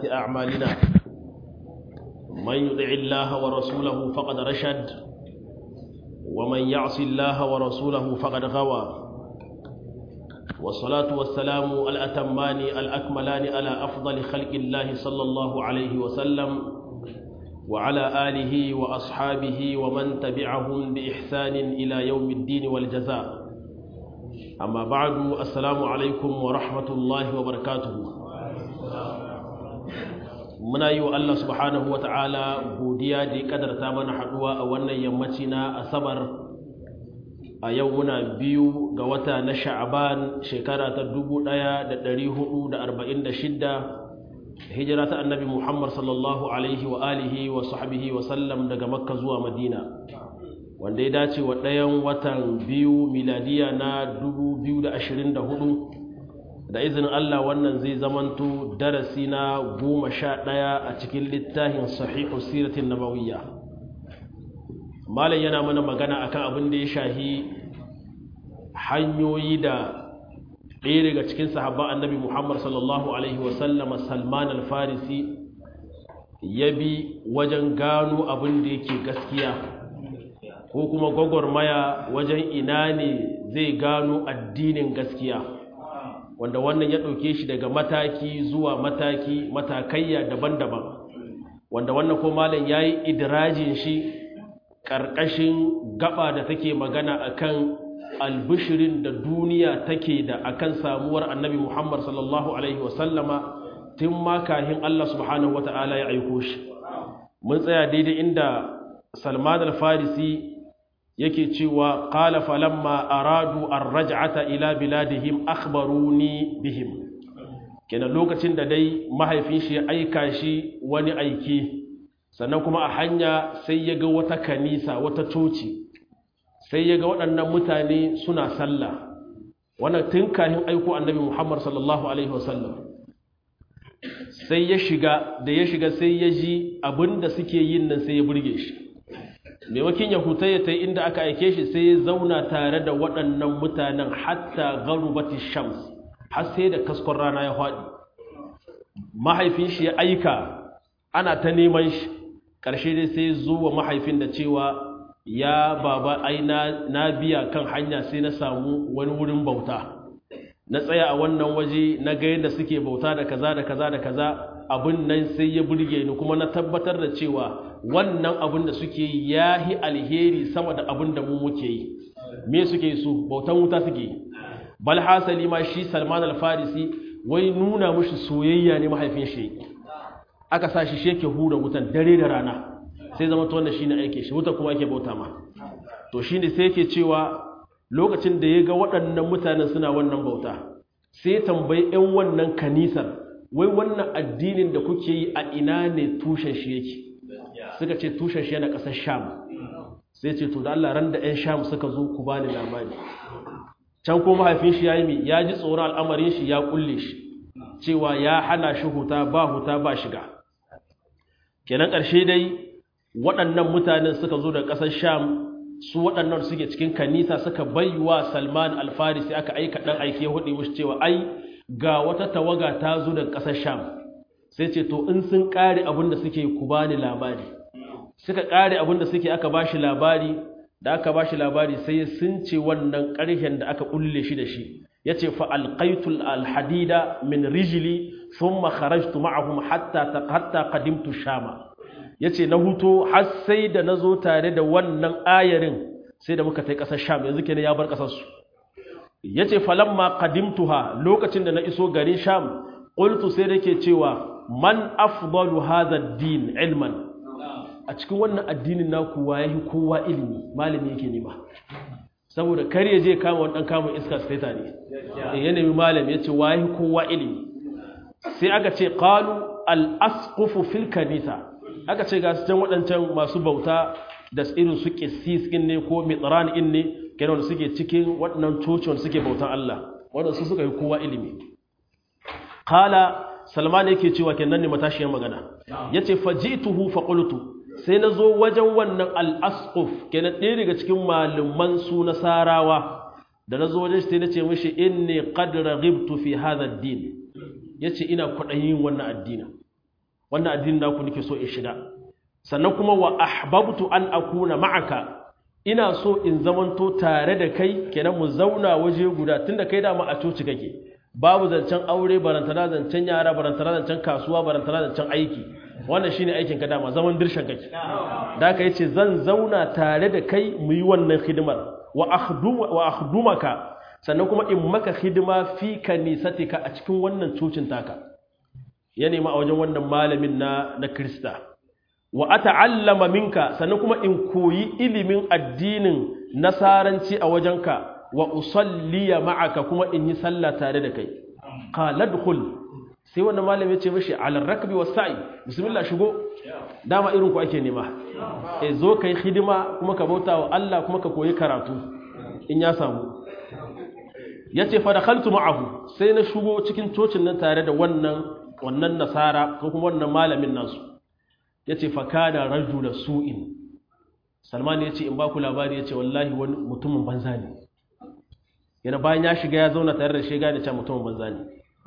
وسيئات أعمالنا من يطع الله ورسوله فقد رشد ومن يعص الله ورسوله فقد غوى والصلاة والسلام الأتمان الأكملان على أفضل خلق الله صلى الله عليه وسلم وعلى آله وأصحابه ومن تبعهم بإحسان إلى يوم الدين والجزاء أما بعد السلام عليكم ورحمة الله وبركاته muna yi wa Allah subhanahu wa ta'ala godiya da ya kadarta mana haɗuwa a wannan yammaci na asabar a yau muna biyu ga wata na sha'aban shekara ta 1446 hijira ta annabi Muhammad sallallahu alaihi wa alihi wa sahbihi wa sallam daga makka zuwa madina wanda ya dace wa ɗayan watan biyu miladiya na 2024 da izinin Allah wannan zai zamanto darasi na goma sha ɗaya a cikin littafin sahihu siratin nabawiyya malam yana mana magana akan abin da ya shahi hanyoyi da ɗaya daga cikin sahabban annabi Muhammad sallallahu alaihi wasallam Salman al-Farisi ya bi wajen gano abin da yake gaskiya ko kuma gwagwarmaya wajen ina ne zai gano addinin gaskiya wanda wannan ya ɗauke shi daga mataki zuwa mataki matakayya daban-daban wanda wannan ko malam ya yi idirajin shi ƙarƙashin gaba da take magana akan albishirin da duniya take da akan samuwar annabi muhammad sallallahu alaihi wasallama tun ma kahin allah subhanahu wata'ala ya aiko shi mun tsaya daidai inda salman al-farisi yake cewa qala falamma aradu ar-raj'ata ila biladihim akhbaruni bihim kenan lokacin da dai mahaifin shi ya aika shi wani aiki sannan kuma a hanya sai ya ga wata kanisa wata coci sai ya ga waɗannan mutane suna sallah wannan tun kahin aiko annabi Muhammad sallallahu alaihi wasallam sai ya shiga da ya shiga sai ya ji abinda suke yin nan sai ya burge shi maimakin ya huta ya ta inda aka aike shi sai ya zauna tare da waɗannan mutanen hatta garubati shams har sai da kaskon rana ya faɗi mahaifin shi ya aika ana ta neman shi ƙarshe dai sai zuwa mahaifin da cewa ya baba ai na biya kan hanya sai na samu wani wurin bauta na tsaya a wannan waje na ga yadda suke bauta da kaza da kaza da kaza abin nan sai ya burge ni kuma na tabbatar da cewa wannan abin da suke yi ya yi alheri sama da abin da mu muke yi me suke su bautan wuta suke yi bal hasali ma shi salman al-farisi wai nuna mushi soyayya ne mahaifin shi aka sa shi sheke hura wutan dare da rana sai zama to wannan shine aike shi wuta kuma yake bauta ma to shine sai yake cewa lokacin da ya ga waɗannan mutanen suna wannan bauta sai tambayi 'yan wannan kanisar wai wannan addinin da kuke yi a ina ne tushen shi yake suka ce tushen shi yana ƙasar sham sai ce to da Allah ran da 'yan sham suka zo ku bani labari can ko mahaifin shi ya yi mi ya ji tsoron al'amarin shi ya kulle shi cewa ya hana shi huta ba huta ba shiga kenan ƙarshe dai waɗannan mutanen suka zo da ƙasar sham su waɗannan suke cikin kanisa suka baiwa salman alfarisi aka aika ɗan aike hudu mushi cewa ai ga wata tawaga ta zo daga ƙasar sham sai ce to in sun ƙare abin da suke ku bani labari suka ƙare abin da suke aka bashi labari da aka bashi labari sai sun ce wannan ƙarshen da aka ƙulle shi da shi ya ce fa alƙaitul alhadida min rijili thumma kharajtu ma'ahum hatta hatta qadimtu shama yace na huto har sai da nazo tare da wannan ayarin sai da muka tai ƙasar sham yanzu kenan ya bar ƙasar su yace falamma qadimtuha lokacin da na iso garin sham qultu sai dake cewa man afdalu hadha ad-din ilman a cikin wannan addinin naku waye kowa ilimi malami yake nema saboda kar ya je kama wani dan kama iska staita ne ya nemi malami yace waye kowa ilimi sai aka ce qalu al-asqufu fil kanisa aka ce ga su can waɗancan masu bauta da irin su ƙisis in ne ko mitran in ne kenan da suke cikin waɗannan cocin suke bautan Allah waɗanda su suka yi kowa ilimi kala salman yake cewa kenan ne matashiyar magana yace fajituhu fa qultu sai na zo wajen wannan al-asquf kenan ɗaya daga cikin malaman su nasarawa da na zo wajen shi sai na ce mishi inni qad raghibtu fi hadha ad-din yace ina kwaɗayin wannan addinin wannan addinin naku nake so in shiga sannan kuma wa ahbabtu an akuna ma'aka ina so in zamanto tare da kai kenan mu zauna waje guda tunda kai dama a coci kake babu zancen aure barantana zancen yara barantana zancen kasuwa barantana zancen aiki wannan shine aikin ka dama zaman dirshan kake da ka yace zan zauna tare da kai mu yi wannan hidimar wa akhdum wa akhdumaka sannan kuma in maka hidima fi kanisatika a cikin wannan cocin taka ya nema a wajen wannan malamin na na Krista wa ata'allama minka sannan kuma in koyi ilimin addinin nasaranci a wajenka wa usalliya ma'aka kuma in yi sallah tare da kai qala dkhul sai wannan malami ya ce mishi ala rakbi was sa'i bismillah shigo dama irin ku ake nema eh zo kai hidima kuma ka bauta wa Allah kuma ka koyi karatu in ya samu yace fa dakhaltu ma'ahu sai na shigo cikin cocin nan tare da wannan wannan nasara ko kuma wannan malamin nasu yace fa kana rajula su'in Salman ya ce in ba ku labari ya ce wallahi wani mutumin banza ne yana bayan ya shiga ya zauna tare da shi gane cewa mutumin banza ne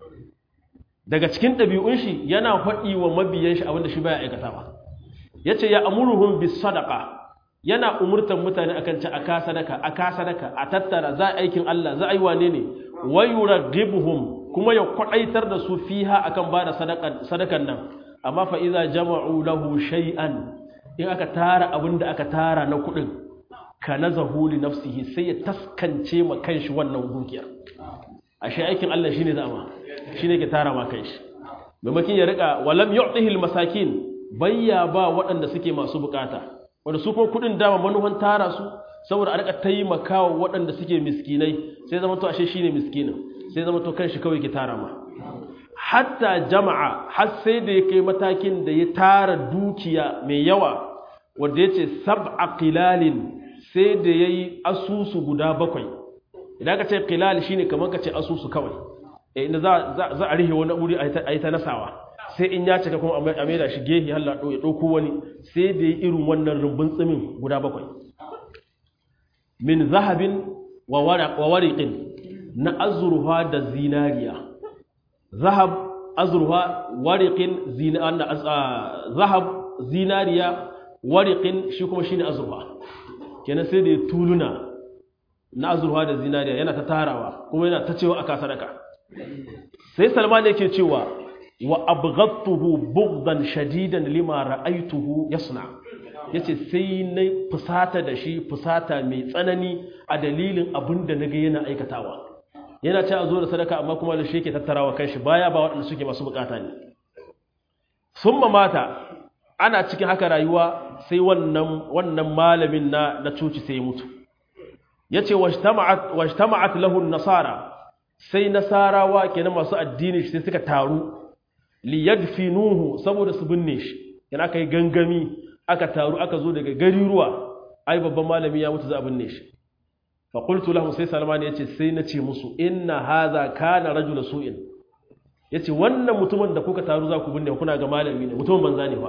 daga cikin ɗabi'un shi yana faɗi wa mabiyan shi abinda shi baya aikatawa yace ya amuruhum bis sadaqa yana umurtan mutane akan ci aka sadaka aka sadaka a tattara za aikin Allah za a yi wane ne wa yuraghibuhum kuma ya kwadaitar da su fiha akan bada sadakan sadakan nan amma fa iza jama'u lahu shay'an in aka tara abinda aka tara na kuɗin ka nazahu li nafsihi sai ya taskance ma kanshi wannan dukiyar ashe aikin Allah shine zama shine ke tara ma kanshi maimakon ya rika walam yu'tihi almasakin bayya ba waɗanda suke masu bukata wanda su kuma kudin dama manufan tara su saboda a rika taimakawa waɗanda suke miskinai sai zama to ashe shine miskinin sai zama to kanshi kawai ke tara ma hatta jama'a har sai da ya kai matakin da ya tara dukiya mai yawa wanda yace sab'a qilalin sai da yayi asusu guda bakwai idan ka ce qilal shine kamar ka ce asusu kawai eh inda za za a rihe wani wuri a yi ta nasawa sai in ya cika kuma a maida shi gehi halla ya ɗauko wani sai da ya irin wannan rumbun tsimin guda bakwai min zahabin wa wariƙin na azurfa da zinariya zahab azurfa wariƙin zahab zinariya wariƙin shi kuma shi ne azurfa kenan sai da ya tuluna na azurfa da zinariya yana ta tarawa kuma yana ta cewa aka sadaka sai salman yake cewa wa abghadtuhu bughdan shadidan lima ra'aytuhu yasna yace sai na fusata da shi fusata mai tsanani a dalilin abin da naga yana aikatawa yana ce a zo da sadaka amma kuma da shi yake tattarawa kanshi baya ba waɗanda suke masu bukata ne summa mata ana cikin haka rayuwa sai wannan wannan malamin na na cuci sai ya mutu yace wajtama'at wajtama'at lahu an-nasara sai nasarawa kenan masu addini sai suka taru liyadfinuhu saboda su binne shi yana aka yi gangami aka taru aka zo daga gariruwa ai babban malami ya mutu za a binne shi fa qultu lahum sai salman yace sai na ce musu inna hadha kana rajula su'in yace wannan mutumin da kuka taru za ku binne kuna ga malami ne mutumin banza ne fa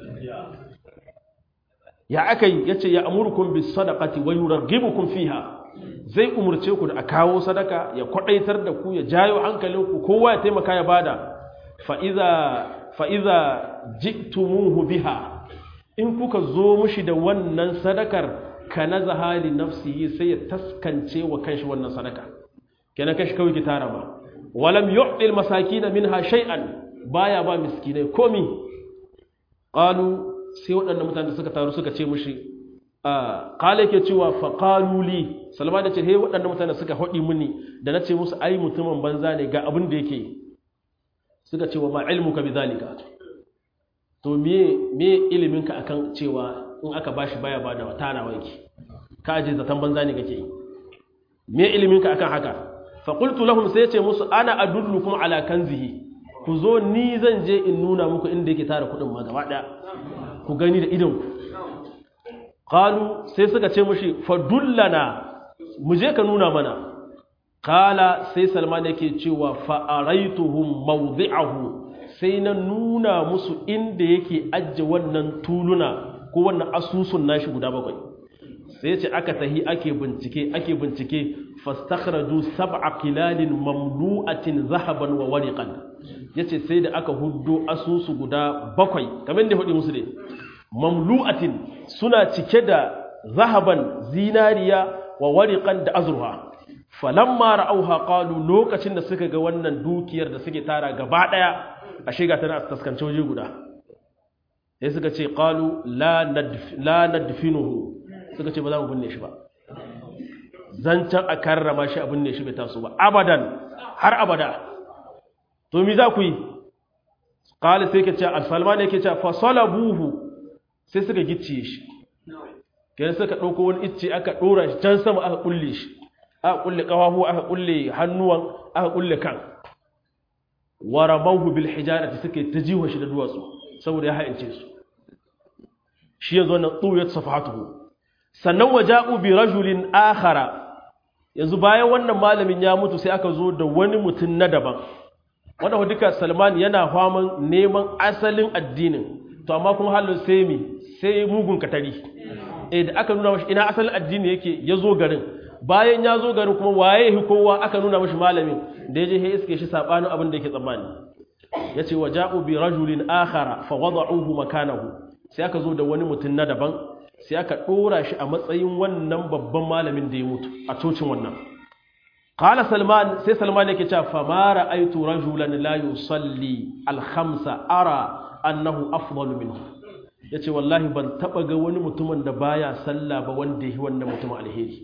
ya akai yace ya amurukum bis sadaqati wa yurghibukum fiha zai umurce ku da a kawo sadaka ya kwadaitar da ku ya jayo hankalinku kowa ya taimaka ya bada fa'iza jiktumuhu biha in kuka zo mushi da wannan sadakar ka na zahali nafsihi sai ya taskance wa kanshi wannan sadaka kenan kashi kawai ki tara ba walam yu'dil masakin minha shay'an baya ba miskinai komi qalu sai waɗannan mutane suka taru suka ce mushi qala yake cewa fa qalu li salma da ce he waɗannan mutane suka hodi muni da nace musu ai mutumin banza ne ga abin da yake yi suka ce wa ma ilmuka bi zalika to me me iliminka akan cewa in aka bashi baya bada tarawa yake ka aje zatan banza ne kake yi me iliminka akan haka fa qultu lahum sai ce musu ana adullukum ala kanzihi ku zo ni zan je in nuna muku inda yake tara kudin ma gaba daya ku gani da idon ku qalu sai suka ce mushi fadullana mu je ka nuna mana kala sai salman yake cewa fa'araituhum mawdi'ahu sai na nuna musu inda yake ajje wannan tuluna ko wannan asusun nashi guda bakwai sai ce aka tahi ake bincike ake bincike fastakhraju sab'a kilalin mamlu'atin zahaban wa wariqan yace sai da aka huddo asusu guda bakwai kamar da hudu musu ne mamlu'atin suna cike da zahaban zinariya wa wariqan da azruha falamma ra'auha qalu lokacin da suka ga wannan dukiyar da suke tara gaba daya ashe ga tana taskance waje guda sai suka ce qalu la nadf la nadfinuhu suka ce ba za mu binne shi ba zancan a karrama shi a binne shi bai taso ba abadan har abada to mi za ku yi qala sai ke ce al-salman yake ce fa salabuhu sai suka gicciye shi kenan suka dauko wani icce aka dora shi can sama aka kulle shi aka kulle kafafu aka kulle hannuwan aka kulle kan waramahu bil hijarati suke ta jiwa shi da duwatsu saboda ya haince su shi yanzu wannan tuyat safatuhu sannan waja'u bi rajulin akhara yanzu bayan wannan malamin ya mutu sai aka zo da wani mutum na daban wanda duka Salman yana faman neman asalin addinin to amma kuma halin sai mi sai mugun katari eh da aka nuna mashi ina asalin addini yake ya zo garin bayan ya zo garin kuma waye hi kowa aka nuna mashi malamin da ya je ya iske shi sabanin abin da yake tsammani yace waja'u bi rajulin akhara fa wada'uhu makanahu sai aka zo da wani mutum na daban sai aka dora shi a matsayin wannan babban malamin da ya mutu a cocin wannan qala salman sai salman yake cewa fa ma ra'aytu rajulan la yusalli al khamsa ara annahu afdalu minhu yace wallahi ban taba ga wani mutumin da baya sallah ba wanda yi wannan mutumin alheri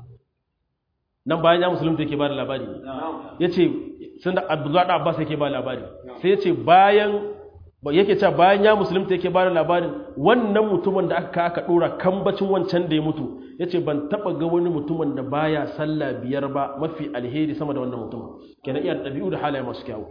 nan bayan ya musulunta yake ba da labari ya ce sun da abdullahi abbas yake ba labari sai ya ce bayan yake cewa bayan ya musulunta yake ba da labarin wannan mutumin da aka aka dora kambacin wancan da ya mutu ya ce ban taba ga wani mutumin da baya sallah biyar ba mafi alheri sama da wannan mutumin kenan iya ɗabi'u da halaye masu kyawu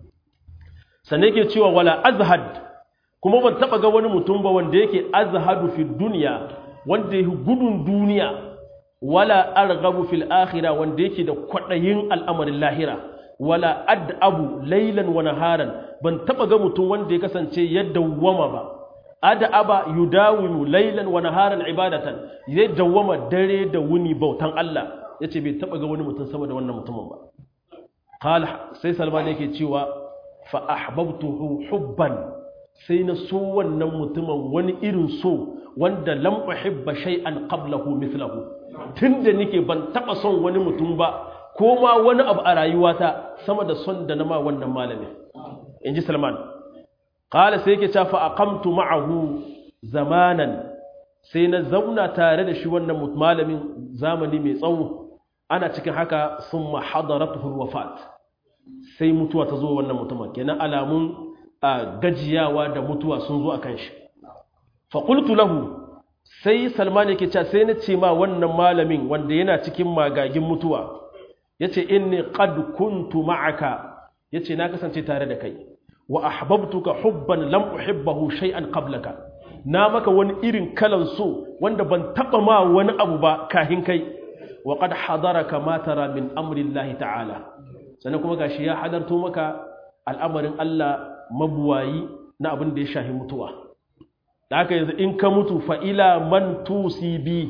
sannan yake cewa wala azhad kuma ban taba ga wani mutum ba wanda yake azhadu fi duniya wanda yake gudun duniya wala arghabu fil akhirah wanda yake da kwadayin al'amarin lahira wala ad'abu laylan wa naharan ban taba ga mutum wanda ya kasance ya dawwama ba ad'aba yudawimu laylan wa naharan ibadatan zai dawwama dare da wuni bautan Allah yace bai taba ga wani mutum sama da wannan mutumin ba qala sai salman yake cewa fa ahbabtuhu hubban sai na so wannan mutumin wani irin so wanda lam uhibba shay'an qablahu mithlahu tunda nake ban taba son wani mutum ba ko ma wani abu a rayuwata sama da son da na ma wannan malami inji Salman qala sai yake cewa fa aqamtu ma'ahu zamanan sai na zauna tare da shi wannan malamin zamani mai tsawo ana cikin haka summa hadaratuhu wafat sai mutuwa ta zo wannan mutumin kenan alamun gajiyawa da mutuwa sun zo akan shi fa qultu lahu sai salman yake cewa sai na ce ma wannan malamin wanda yana cikin magagin mutuwa yace inni qad kuntu ma'aka yace na kasance tare da kai wa ahbabtuka hubban lam uhibbahu shay'an qablaka na maka wani irin kalan so wanda ban taba ma wani abu ba kahin kai wa qad hadaraka ma tara min amri Allah ta'ala sannan kuma gashi ya hadarto maka al'amarin Allah mabuwayi na abin da ya shahi mutuwa da haka yanzu in ka mutu fa'ila man tusi bi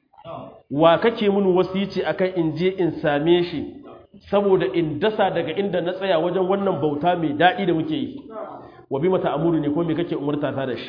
wa kake mun wasici akan in je in same shi saboda in dasa daga inda na tsaya wajen wannan bauta mai daɗi da muke yi wa bi mata amuru ne ko me kake umarta ta da shi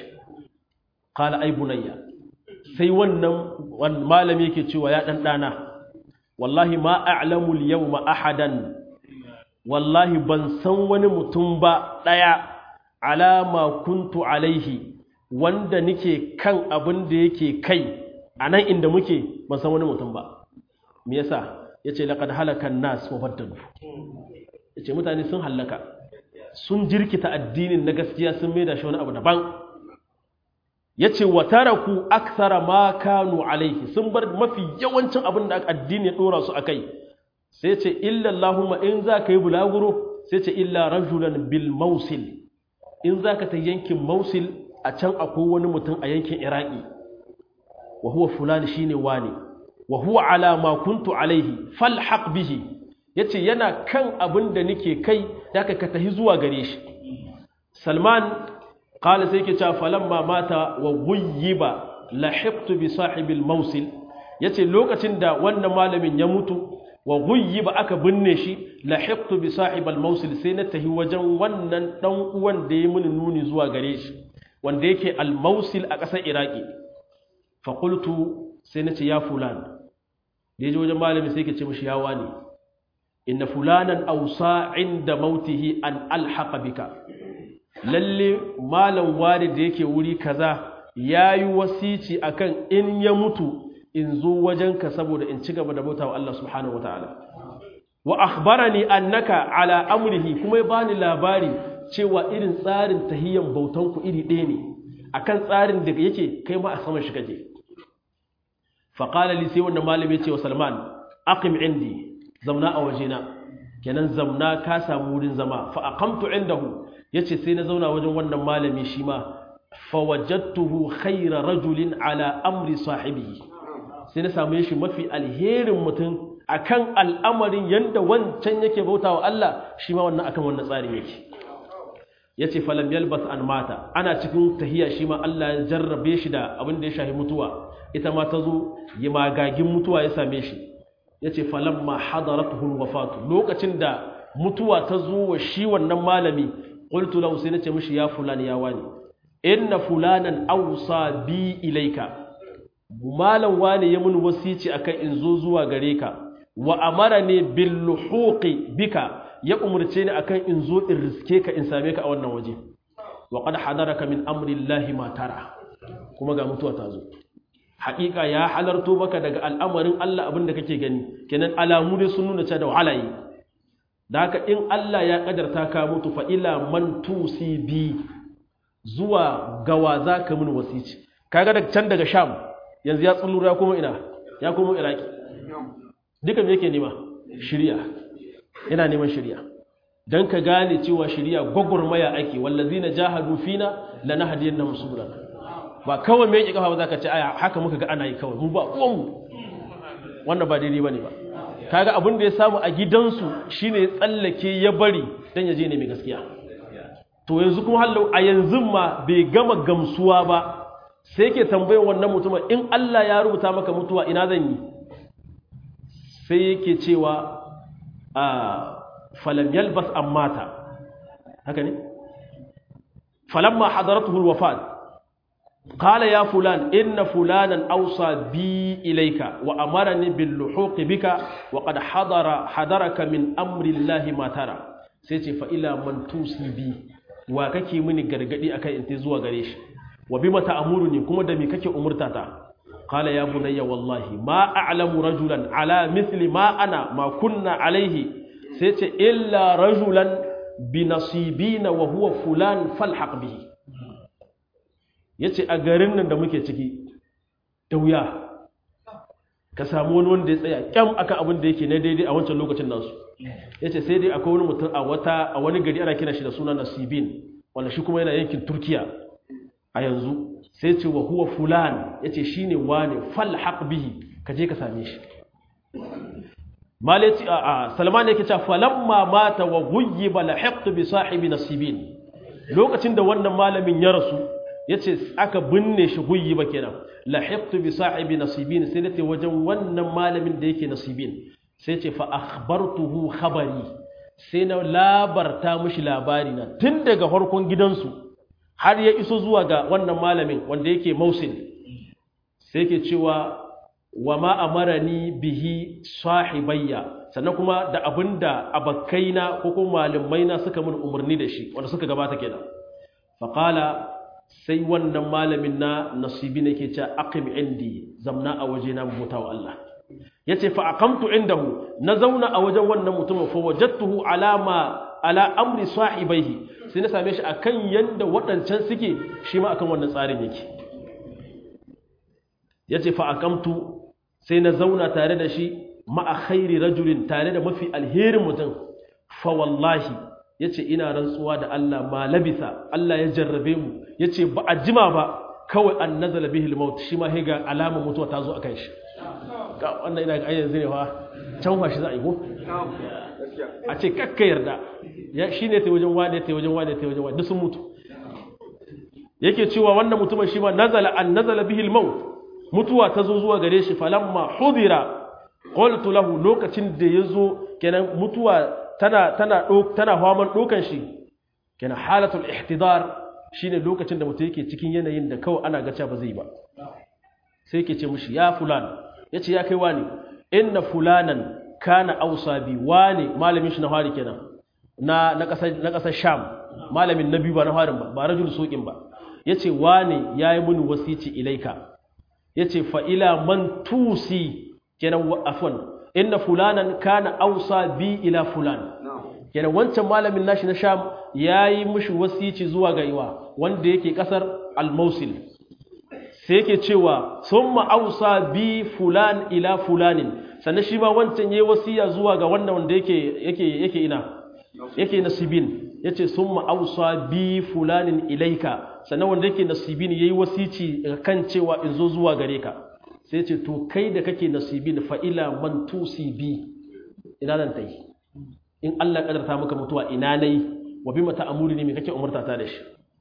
qala ay bunayya sai wannan malami yake cewa ya dan dana wallahi ma a'lamu al-yawma ahadan wallahi ban san wani mutum ba daya alama kuntu alaihi wanda nike kan abin da yake kai a nan inda muke ban san wani mutum ba me yasa yace laqad halaka an-nas wa baddalu yace mutane sun halaka sun jirkita addinin na gaskiya sun maida shi wani abu daban yace wa taraku akthara ma kanu alaihi sun bar mafi yawancin abin da addini ya dora su akai sai yace illa allahumma in za ka yi bulaguro sai yace illa rajulan bil mausil in za ka ta yankin mausil a can akwai wani mutum a yankin iraki wa huwa fulani shine wani wa huwa ala ma kuntu alaihi falhaq bihi yace yana kan abin da nake kai da ka ka tahi zuwa gare shi salman qala sai yake cewa falamma mata wa ghuyyiba lahiqtu bi sahibil mawsil yace lokacin da wannan malamin ya mutu wa ghuyyiba aka binne shi lahiqtu bi sahib al-mawsil sai na tahi wajen wannan dan uwan da ya muni nuni zuwa gare shi wanda yake al-mawsil a ƙasar iraki fa qultu sai na ce ya fulan da yaje wajen malami sai ke ce mishi ya wani inna fulanan awsa inda mautihi an alhaqa bika lalle malam wani da yake wuri kaza yayi wasici akan in ya mutu in zo wajenka saboda in ci gaba da bautawa Allah subhanahu wataala wa akhbarani annaka ala amrihi kuma ya bani labari cewa irin tsarin tahiyyan bautan ku iri ɗaya ne akan tsarin da yake kai ma a saman shi kake fa qala li sai wannan malami ce wa Salman aqim indi zauna a wajena kenan zauna ka samu wurin zama fa aqamtu indahu yace sai na zauna wajen wannan malami shi ma fa wajadtuhu khayra rajulin ala amri sahibihi sai na samu shi mafi alherin mutum akan al'amarin yanda wancan yake bautawa Allah shi ma wannan akan wannan tsarin yake yace falam yalbas an mata ana cikin tahiya shi ma Allah ya jarrabe shi da abin da ya shahi mutuwa ita ma ta zo yi magagin mutuwa ya same shi yace falamma hadaratuhu wafatu lokacin da mutuwa ta zo wa shi wannan malami qultu lahu sai nace mishi ya fulani ya wani inna fulanan awsa bi ilaika malam wani ya mun wasici akan in zo zuwa gare ka wa amarani bil luhuqi bika ya umurce ni akan in zo in riske ka in same ka a wannan waje wa qad hadaraka min amri llahi ma tara kuma ga mutuwa ta zo haƙiƙa ya halarto maka daga al'amarin Allah abin da kake gani kenan alamu dai sun nuna cewa da wahala yi da haka in Allah ya kadarta ka mutu fa ila man tusi bi zuwa gawa za ka mun wasici kaga daga can daga sham yanzu ya tsullura ya kuma ina ya kuma iraki duka me yake nema shirya yana neman shirya dan ka gane cewa shirya gwagwarmaya ake wallazina jahadu fina lanahdiyannahum subulana ba kawai mai kafa ba za ka ce aya haka muka ga ana yi kawai mu ba uwanmu wannan ba daidai ba ne ba kaga abin da ya samu a gidansu shine ya tsallake ya bari dan ya je ne mai gaskiya to yanzu kuma hallau a yanzu ma bai gama gamsuwa ba sai ke tambayar wannan mutumin in Allah ya rubuta maka mutuwa ina zan yi sai yake cewa a falam yalbas ammata haka ne falamma hadaratuhu alwafat قال يا فلان إن فلانا أوصى بي إليك وأمرني باللحوق بك وقد حضر حضرك من أمر الله ما ترى سيتي فإلى من توصي بي وككي مني غرغدي أكاي انت زوا غريش وبما تأمرني كما دمي ككي أمرتاتا قال يا بني والله ما أعلم رجلا على مثل ما أنا ما كنا عليه سيتي إلا رجلا بنصيبين وهو فلان فالحق به ya ce a garin nan da muke ciki da wuya ka samu wani wanda ya tsaya kyam akan abin da yake na daidai a wancan lokacin nasu ya ce sai dai akwai wani mutum a wata a wani gari ana kira shi da suna nasibin wanda shi kuma yana yankin turkiya a yanzu sai ce wa huwa fulan ya ce shi ne wane falhaq bihi ka je ka same shi malaci a a salman yake cewa falamma mata wa ghuyyiba lahiqtu bi sahibi nasibin lokacin da wannan malamin ya rasu yace aka binne shi guyyi ba kenan lahiqtu bi sahibi nasibin sai nace wajen wannan malamin da yake nasibin sai ce fa akhbartuhu khabari sai na labarta mishi labari na tun daga farkon gidansu har ya iso zuwa ga wannan malamin wanda yake mausil sai yake cewa wa ma amarani bihi sahibayya sannan kuma da abinda abakkaina ko kuma malumaina suka mun umarni da shi wanda suka gabata kenan faqala sai wannan malamin na nasibi ne ke ce aqim indi zamna a waje na bauta wa Allah yace fa aqamtu indahu na zauna a wajen wannan mutumin fa wajadtuhu alama ala amri sahibaihi sai na same shi akan yanda waɗancan suke shi ma akan wannan tsarin yake yace fa aqamtu sai na zauna tare da shi ma'a khairi rajulin tare da mafi alherin mutum fa wallahi ya ce ina rantsuwa da Allah ma labisa Allah ya jarrabe mu ya ce ba a jima ba kawai an nazala bihil maut shi ma ga alamar mutuwa ta zo a kan shi ga wannan ina ga ayyanzu ne fa can shi za a yi ko a ce kakka yarda ya shi ne ta wajen wane ta wajen wane ta wajen wane duk sun mutu yake cewa wannan mutumin shi ma nazala an nazala bihil maut mutuwa ta zo zuwa gare shi falamma hudira qultu lahu lokacin da yazo kenan mutuwa tana tana tana hawan dokan shi kenan halatul ihtidar shine lokacin da mutum yake cikin yanayin da kawai ana gaca ba zai ba sai yake ce mishi ya fulan yace ya kai wani inna fulanan kana ausa bi wani malamin shi na hari kenan na na kasar na kasar sham malamin nabi ba na harin ba ba rajul suqin ba yace wani yayi mini wasici ilaika yace fa ila man tusi kenan afwan inna fulanan kana ausa bi ila fulan kenan wancan malamin nashi na sham yayi mishi wasici zuwa ga iwa wanda yake kasar al-mausil sai yake cewa summa ausa bi fulan ila fulanin sannan shi ma wancan yayi wasiya zuwa ga wannan wanda yake yake yake ina yake nasibin yace summa ausa bi fulanin ilaika sannan wanda yake nasibin yayi wasici kan cewa in zo zuwa gare ka sai ce to kai da kake nasibin fa ila man tusibi ina nan tai in Allah kadarta maka mutuwa ina nayi wa bima ta'amuri ne me kake umurta ta da shi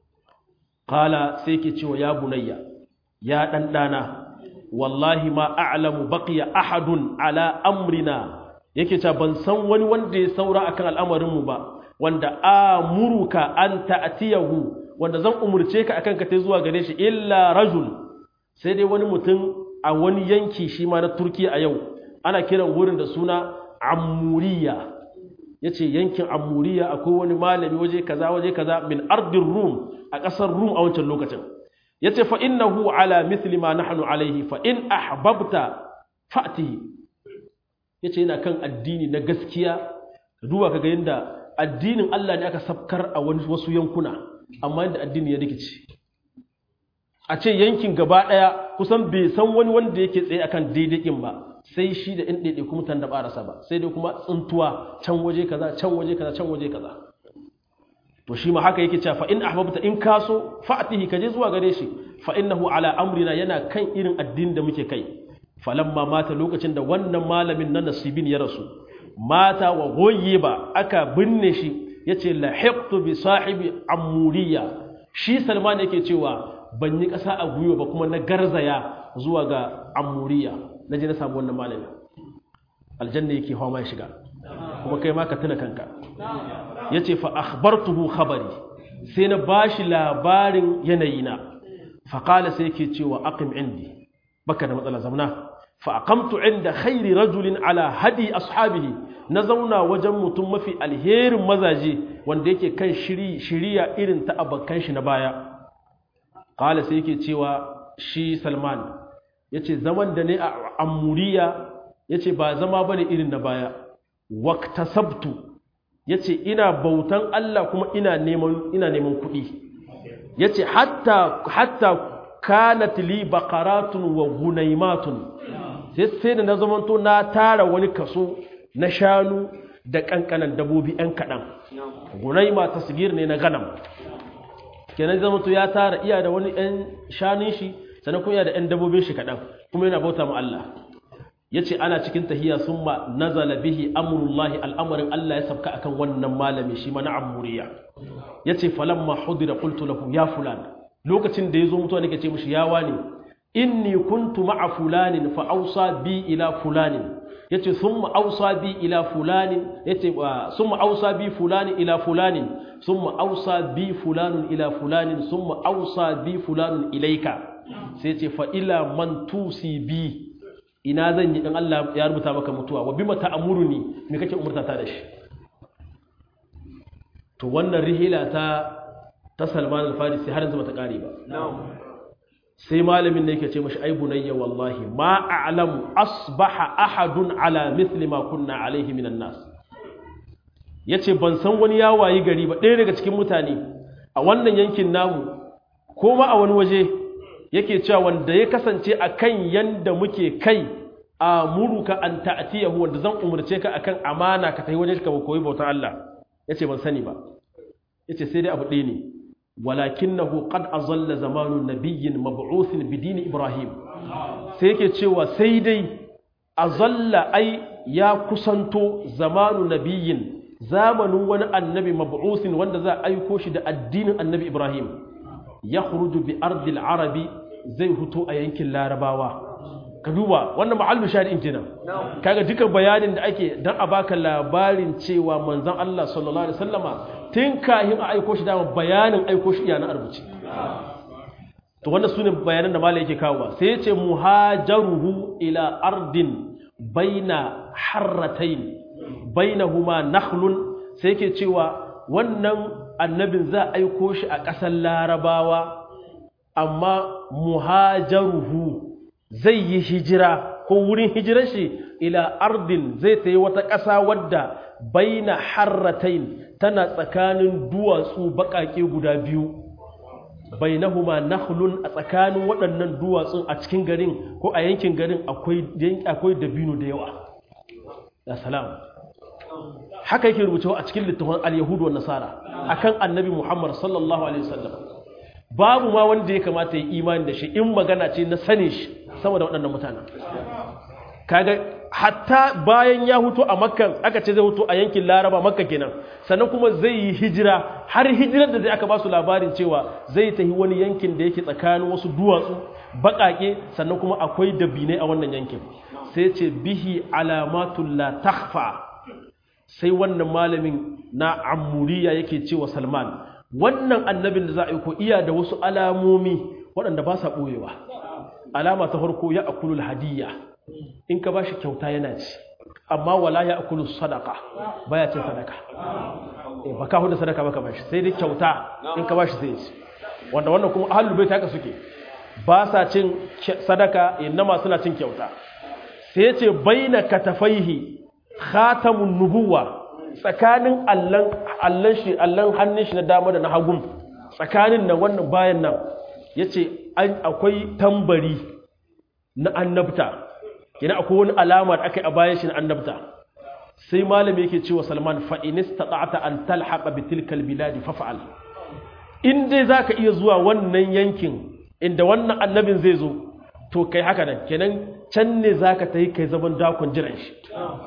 qala sai ke cewa ya bunayya ya dan dana wallahi ma a'lamu baqiya ahadun ala amrina yake cewa ban san wani wanda ya saura akan al'amarin mu ba wanda amuruka an ta'tiyahu wanda zan umurce ka akan ka tai zuwa gare shi illa rajul sai dai wani mutum a wani yanki shi ma na Turkiya a yau ana kiran wurin da suna Amuriya yace yankin Amuriya akwai wani malami waje kaza waje kaza min ardin Rum a ƙasar Rum a wancan lokacin yace fa innahu ala mithli ma nahnu alayhi fa in ahbabta fa'tihi yace yana kan addini na gaskiya duba kaga yanda addinin Allah ne aka sabkar a wani wasu yankuna amma yanda addini ya rikice a ce yankin gaba daya kusan bai san wani wanda yake tsaye akan daidai ba sai shi da in daidai kuma tan da barasa ba sai dai kuma tsuntuwa can waje kaza can waje kaza can waje kaza to shi ma haka yake cewa fa in ahbabta in kaso fa'tihi kaje zuwa gare shi fa innahu ala amrina yana kan irin addinin da muke kai falamma mata lokacin da wannan malamin na nasibin ya rasu mata wa ba aka binne shi yace lahiqtu bi sahibi amuriya shi salman yake cewa ban yi ƙasa a gwiwa ba kuma na garzaya zuwa ga amuriya na je na samu wannan malamin aljanna yake hawa mai shiga kuma kai ma ka tuna kanka yace fa akhbartuhu khabari sai na bashi labarin yanayina fa qala sai yake cewa aqim indi baka da matsala zamna fa aqamtu inda khairi rajulin ala hadi ashabihi na zauna wajen mutum mafi alherin mazaje wanda yake kan shiri shiriya irin ta abakan shi na baya qala sai yake cewa shi Salman yace zaman da ne a Amuriya yace ba zama bane irin na baya waqtasabtu yace ina bautan Allah kuma ina neman ina neman kuɗi yace hatta hatta kanat li baqaratun wa gunaymatun sai sai da na zamanto na tara wani kaso na shanu da kankanan dabobi ɗan kaɗan gunayma tasgir ne na ganam kenan zamanto ya tara iya da wani ɗan shanun shi sannan kuma iya da ɗan dabobin shi kaɗan kuma yana bauta ma Allah yace ana cikin tahiyya summa nazala bihi amrullahi al'amarin Allah ya sabka akan wannan malami shi mana amuriya yace falamma hudira qultu lahu ya fulan lokacin da yazo mutuwa nake ce mishi ya wani inni kuntu ma'a fulanin fa awsa bi ila fulanin yace summa awsa bi ila fulanin yace summa awsa bi fulani ila fulanin summa awsa bi fulanun ila fulanin summa awsa bi fulanun ilaika sai yace fa ila man tusi bi ina zan yi in Allah ya rubuta maka mutuwa wa bima ta'muruni me kake umurta ta da shi to wannan rihila ta ta Salman al-Farisi har yanzu bata kare ba sai malamin ne yake ce mashi ai bunayya wallahi ma a'lamu asbaha ahadun ala mithli ma kunna alaihi minan nas yace ban san wani ya wayi gari ba ɗaya daga cikin mutane a wannan yankin namu ko ma a wani waje yake cewa wanda ya kasance akan yanda muke kai a muruka an ta'tiyahu wanda zan umurce ka akan amana ka tafi waje ka koyi bautar Allah yace ban sani ba yace sai dai abu ɗaya ne walakinahu qad azalla zamanu nabiyyin mab'uthin bidini ibrahim sai yake cewa sai dai azalla ai ya kusanto zamanu nabiyyin zamanin wani annabi mab'uthin wanda za a aiko shi da addinin annabi ibrahim ya khuruju bi ardil arabi zai huto a yankin larabawa ka duba wannan ma'allu shahidin kenan kaga duka bayanin da ake dan a baka labarin cewa manzon Allah sallallahu alaihi wasallama tun kahin a aiko shi dama bayanin aiko shi iya na arbuci to wannan sune bayanan da malai yake kawo sai ya ce muhajaruhu ila ardin baina harratayn bainahuma nakhlun sai yake cewa wannan annabin za a aiko shi a ƙasar larabawa amma muhajaruhu zai yi hijira ko wurin hijirar shi ila ardin zai ta yi wata ƙasa wadda baina harratain tana tsakanin duwatsu baƙaƙe guda biyu bainahuma nakhlun a tsakanin waɗannan duwatsun a cikin garin ko a yankin garin akwai akwai dabino da yawa ya salam haka yake rubucewa a cikin littafin al-yahudu wa nasara akan annabi muhammad sallallahu alaihi wasallam babu ma wanda ya kamata ya imani da shi in magana ce na sane shi sama da waɗannan mutanen kaga hatta bayan ya hutu a makkan aka ce zai hutu a yankin laraba makka kenan sannan kuma zai yi hijira har hijirar da zai aka ba su labarin cewa zai tafi wani yankin da yake tsakanin wasu duwatsu baƙaƙe sannan kuma akwai dabinai a wannan yankin sai ce bihi alamatul la takhfa sai wannan malamin na amuriya yake cewa salman wannan annabin da za a yi ko iya da wasu alamomi waɗanda ba sa ɓoyewa alama ta farko ya akulul hadiyya in ka ba shi kyauta yana ci amma wala ya akulul sadaka baya cin sadaka ba ka hudu sadaka baka bashi sai dai kyauta in ka ba shi zai ci wanda wannan kuma ahlul bait haka suke ba sa cin sadaka innama suna cin kyauta sai ce baina katafaihi khatamun nubuwa tsakanin allan allan shi allan hannun shi na dama da na hagun tsakanin nan wannan bayan nan yace akwai tambari na annabta kina akwai wani alama da aka yi a bayan shi na annabta sai malami yake cewa Salman fa in istata'ta an talhaqa bi tilkal biladi faf'al in dai zaka iya zuwa wannan yankin inda wannan annabin zai zo to kai haka nan kenan can ne zaka tayi kai zaman dakon jiran shi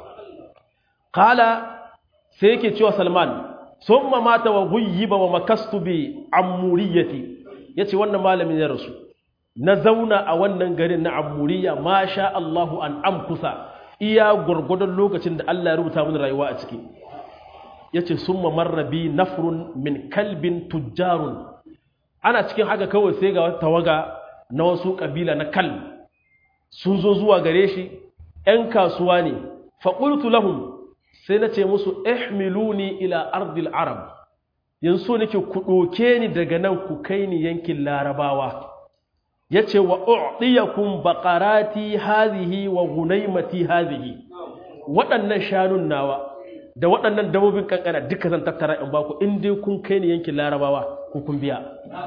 qala sai yake cewa Salman summa mata wa ghuyyiba wa makastu bi amuriyati yace wannan malamin ya rasu na zauna a wannan garin na amuriya ma sha Allahu an amkusa iya gwargwadon lokacin da Allah ya rubuta mini rayuwa a ciki yace summa marrabi nafrun min kalbin tujjarun ana cikin haka kawai sai ga wata tawaga na wasu kabila na kal sun zo zuwa gare shi ‘yan kasuwa ne faƙultu lahum sai na ce musu ihmiluni ila ardil arab yanzu nake ku ɗoke ni daga nan ku kai ni yankin larabawa ya ce wa u'diyakun baƙarati hazihi wa gunaimati hazihi waɗannan shanun nawa da waɗannan dabobin kankana duka zan tattara in baku in dai kun kai ni yankin larabawa ku kun biya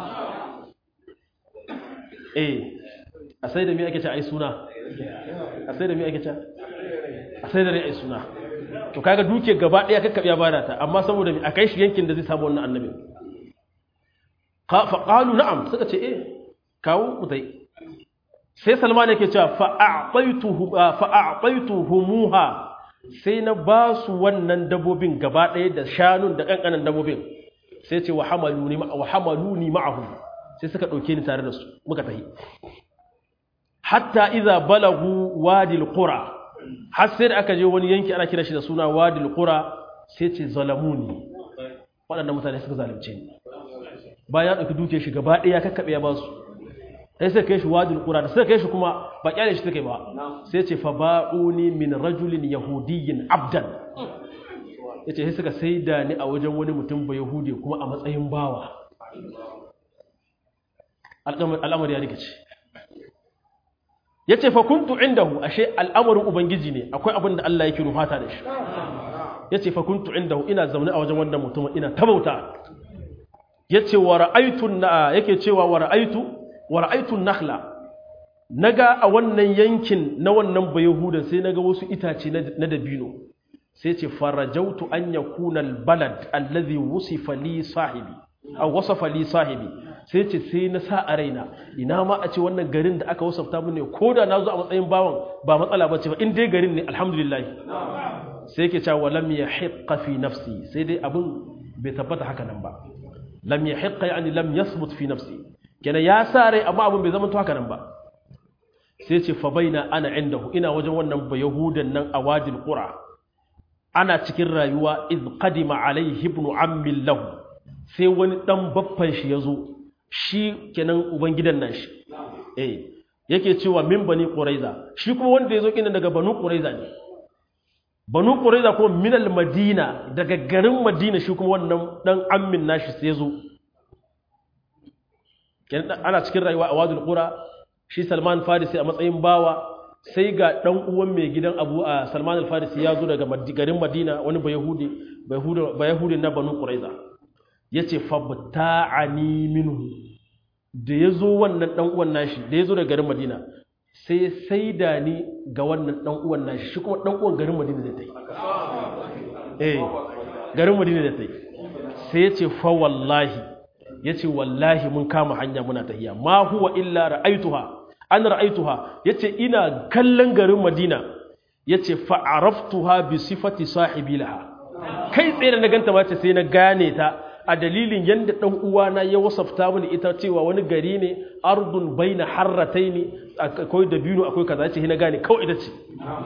eh a sai da mi ake ce ai suna a sai da mi ake ce a sai da rai ai suna to kaga duke gaba ɗaya kakkaɓe ya bada ta amma saboda mi a kai shi yankin da zai samu wannan annabin fa qalu na'am suka ce eh kawo mutai sai salman yake cewa fa'aɓaituhumuha sai na ba su wannan dabobin gaba ɗaya da shanun da ƙanƙanan dabobin sai ce wa hamalu ni ma'ahu sai suka ɗauke ni tare da su muka tahi hatta iza balagu wadil qura har sai da aka je wani yanki ana kira shi da suna wadil qura sai ce zalamuni waɗannan mutane suka zalunce ni bayan ɗauki duke shi gaba ɗaya kakkaɓe ya ba su sai sai kai shi wadul qura da sai kai shi kuma ba kyale shi take ba sai ce fa ba'uni min rajulin yahudiyyin abdan yace sai suka saida ni a wajen wani mutum ba yahudi kuma a matsayin bawa al'amari ya rikice yace fa kuntu indahu ashe al'amarin ubangiji ne akwai abin da Allah yake rufata da shi yace fa kuntu indahu ina zaune a wajen wannan mutum ina tabauta yace wa ra'aytu yake cewa wa ra'aytu wa ra'aytun nakhla naga a wannan yankin na wannan bayahudan sai naga wasu itace na dabino sai ce farajautu an yakuna albalad allazi wusifa li sahibi aw wasafa li sahibi sai ce sai na sa a raina ina ma a ce wannan garin da aka wasafta mun ne koda na zo a matsayin bawan ba matsala bace ba in dai garin ne alhamdulillah sai yake cewa lam yahiqqa fi nafsi sai dai abin bai tabbata haka nan ba lam yahiqqa yani lam yathbut fi nafsi kenan ya sa rai amma abin bai zama to haka nan ba sai ce fa baina ana indahu ina wajen wannan ba yahudan nan a wadil qura ana cikin rayuwa iz qadima alaihi ibn ammi lahu sai wani dan baffan shi yazo shi kenan ubangidan nan shi eh yake cewa min bani quraiza shi kuma wanda yazo kinan daga banu quraiza ne banu quraiza kuma min al madina daga garin madina shi kuma wannan dan ammin nashi sai yazo kenan ana cikin rayuwa a wadul qura shi salman farisi a matsayin bawa sai ga ɗan uwan mai gidan abu a salman al-farisi ya zo daga garin madina wani ba yahudi na banu ƙuraiza ya ce fabta'ani minhu da ya zo wannan ɗan uwan nashi da ya zo daga garin madina sai sai da ni ga wannan ɗan uwan nashi shi kuma ɗan uwan garin madina da ta yi eh garin madina da ta yi sai ya ce fa wallahi ya ce wallahi mun kama hanya muna tahiya ma huwa illa ra'aituha an ra'aituha yace ina kallon garin Madina yace fa araftuha bi sifati sahibi laha kai tsaye da na ganta ma ce sai na gane ta a dalilin yanda dan uwana ya wasafta mini ita cewa wani gari ne ardun baina harrataini akwai dabino akwai kaza yace na gane kawai ita ce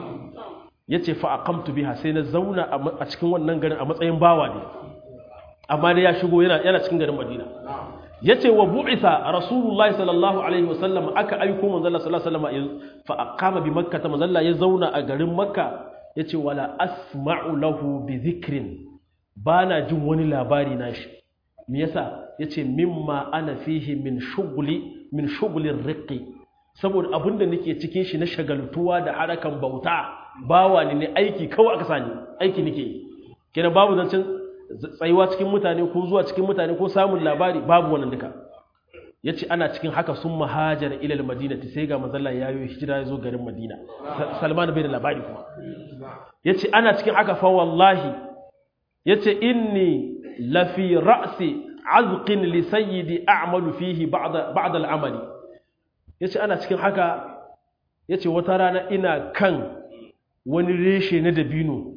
yace fa aqamtu biha sai na zauna a cikin wannan garin a matsayin bawa ne amma da ya shigo yana yana cikin garin Madina yace wa bu'itha rasulullahi sallallahu alaihi wasallam aka aiko manzo Allah sallallahu alaihi wasallam fa aqama bi makkah manzo Allah ya zauna a garin makka yace wala asma'u lahu bi dhikrin bana jin wani labari nashi me yasa yace mimma ana fihi min shughli min shughli riqi saboda abinda nake cikin shi na shagaltuwa da harakan bauta bawa ne ne aiki kawai aka sani aiki nake kenan babu zancen tsayuwa cikin mutane ko zuwa cikin mutane ko samun labari babu wannan duka ya ce ana cikin haka sun mahajar ilal madina sai ga mazalla ya yi hijira ya zo garin madina salman bai da labari kuma ya ce ana cikin haka fa wallahi ya ce inni lafi ra'si azqin li sayyidi a'malu fihi ba'da al'amali ya ce ana cikin haka ya ce wata rana ina kan wani reshe na dabino